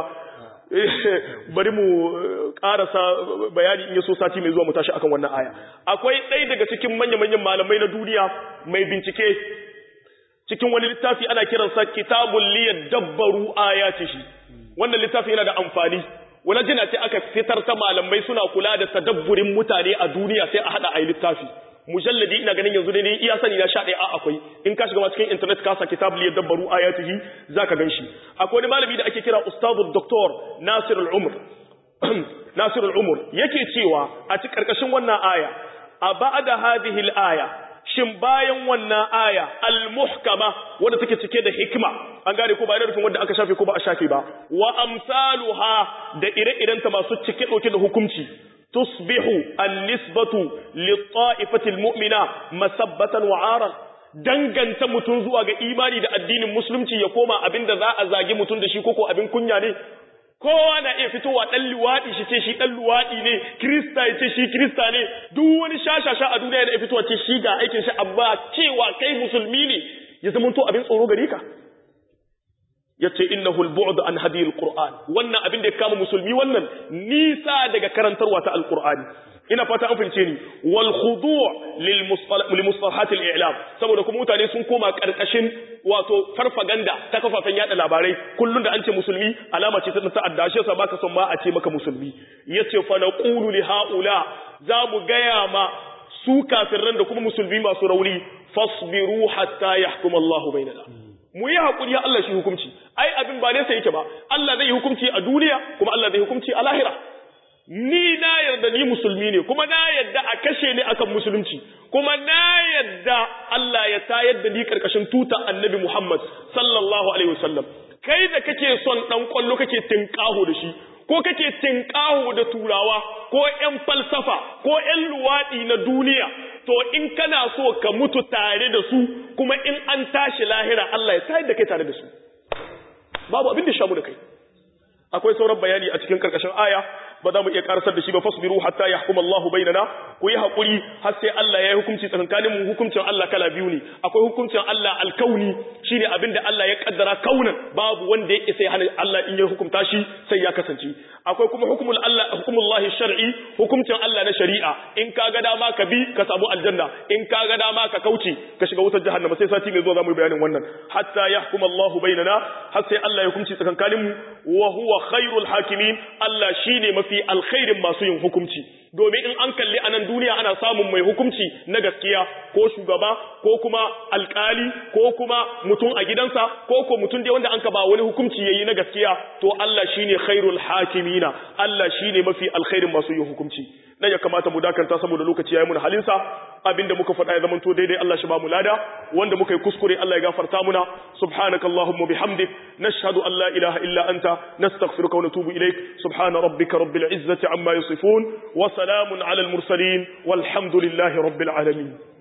bari mu ƙarasa bayani in yaso sati mai zuwa mu tashi akan wannan aya akwai ɗaya daga cikin manya-manyan malamai na duniya mai bincike cikin wani littafi ana kiransa kitabun liyar dabbaru ayatihi wannan littafi yana da amfani wani jina ce aka fitar ta malamai suna kula da tadabburin mutane a duniya sai a hada a yi littafi mujalladi ina ganin yanzu ne iya sani na sha ɗaya akwai in ka shiga cikin internet ka sa kitabun liyar dabbaru ayatihi za ka gan shi akwai wani malami da ake kira ustazu doktor nasir al'umar nasir al'umar yake cewa a cikin ƙarƙashin wannan aya a ba'ada hadhihi al-aya shin bayan wannan aya al-muhkama wanda take cike da hikima an gane ko ba yana rufin wanda aka shafe ko ba a shafe ba wa amsaluha da ire-iren ta masu cike dauke da hukunci tusbihu an-nisbatu lit-ta'ifati al-mu'mina masabbatan wa 'aran danganta mutun zuwa ga imani da addinin musulunci ya koma abinda za a zagi mutun da shi koko abin kunya ne kowa na iya fitowa ɗan luwaɗi shi ce shi ɗan luwaɗi ne kirista ya ce shi kirista ne duk wani shashasha a duniya yana fitowa ce shi ga aikin shi amma cewa kai musulmi ne ya zama to abin tsoro gare ka ya ce innahu al-bu'd an hadi al-qur'an wannan abin da ya kama musulmi wannan nisa daga karantarwa ta al-qur'ani ina fata an fince ni wal khudu' lil mustalahat al-i'lam saboda kuma mutane sun koma karkashin wato farfaganda ta kafafen yada labarai kullun da an ce musulmi alama ce ta ta'adda shi yasa baka son ma a ce maka musulmi yace fa naqulu li haula za mu gaya ma su kafirran da kuma musulmi masu rauni fasbiru hatta yahkum Allah bainana mu yi hakuri ya Allah shi hukunci ai abin ba ne sai yake ba Allah zai yi hukunci a duniya kuma Allah zai hukunci a lahira ni na yarda ni musulmi ne kuma na yarda a kashe ni akan musulunci kuma na yarda Allah ya tayar da ni karkashin tuta annabi Muhammad sallallahu alaihi wasallam kai da kake son dan kwallo kake tinkaho da shi ko kake tinkaho da turawa ko ƴan falsafa ko ƴan luwadi na duniya to in kana so ka mutu tare da su kuma in an tashi lahira Allah ya tayar da kai tare da su babu abin da shamu da kai akwai sauran bayani a cikin karkashin aya ba za mu iya karasar da shi ba fasbiru hatta yahkum Allah bainana ku yi hakuri har sai Allah ya yi hukunci tsakanin mu hukuncin Allah kala biyu ne akwai hukuncin Allah alkauni shine abinda Allah ya kaddara kaunan babu wanda ya isa hana Allah in ya hukunta shi sai ya kasance akwai kuma hukumul Allah hukumullah shar'i hukuncin Allah na shari'a in ka ga dama ka bi ka samu aljanna in ka ga dama ka kauce ka shiga wutar jahannama sai sati mai zuwa zamu yi bayanin wannan hatta yahkum Allah bainana har sai Allah ya hukunci tsakanin mu wa huwa khairul hakimin Allah shine mafi alkhairin masu yin hukunci domin in an kalli a nan duniya ana samun mai hukunci na gaskiya ko shugaba ko kuma alkali ko kuma mutum a gidansa ko ko mutum dai wanda an ka ba wani hukunci yayi na gaskiya to Allah shine khairul hakimina Allah shine mafi alkhairin masu yin hukunci dan ya kamata mu dakanta saboda lokaci yayi mun halinsa abinda muka faɗa ya zamanto daidai Allah shi ba mu lada wanda muka yi kuskure Allah ya gafarta muna subhanakallahumma bihamdik nashhadu an la ilaha illa anta nastaghfiruka wa natubu ilaik subhana rabbika rabbil izzati amma yasifun wa salamun ala al mursalin walhamdulillahi rabbil alamin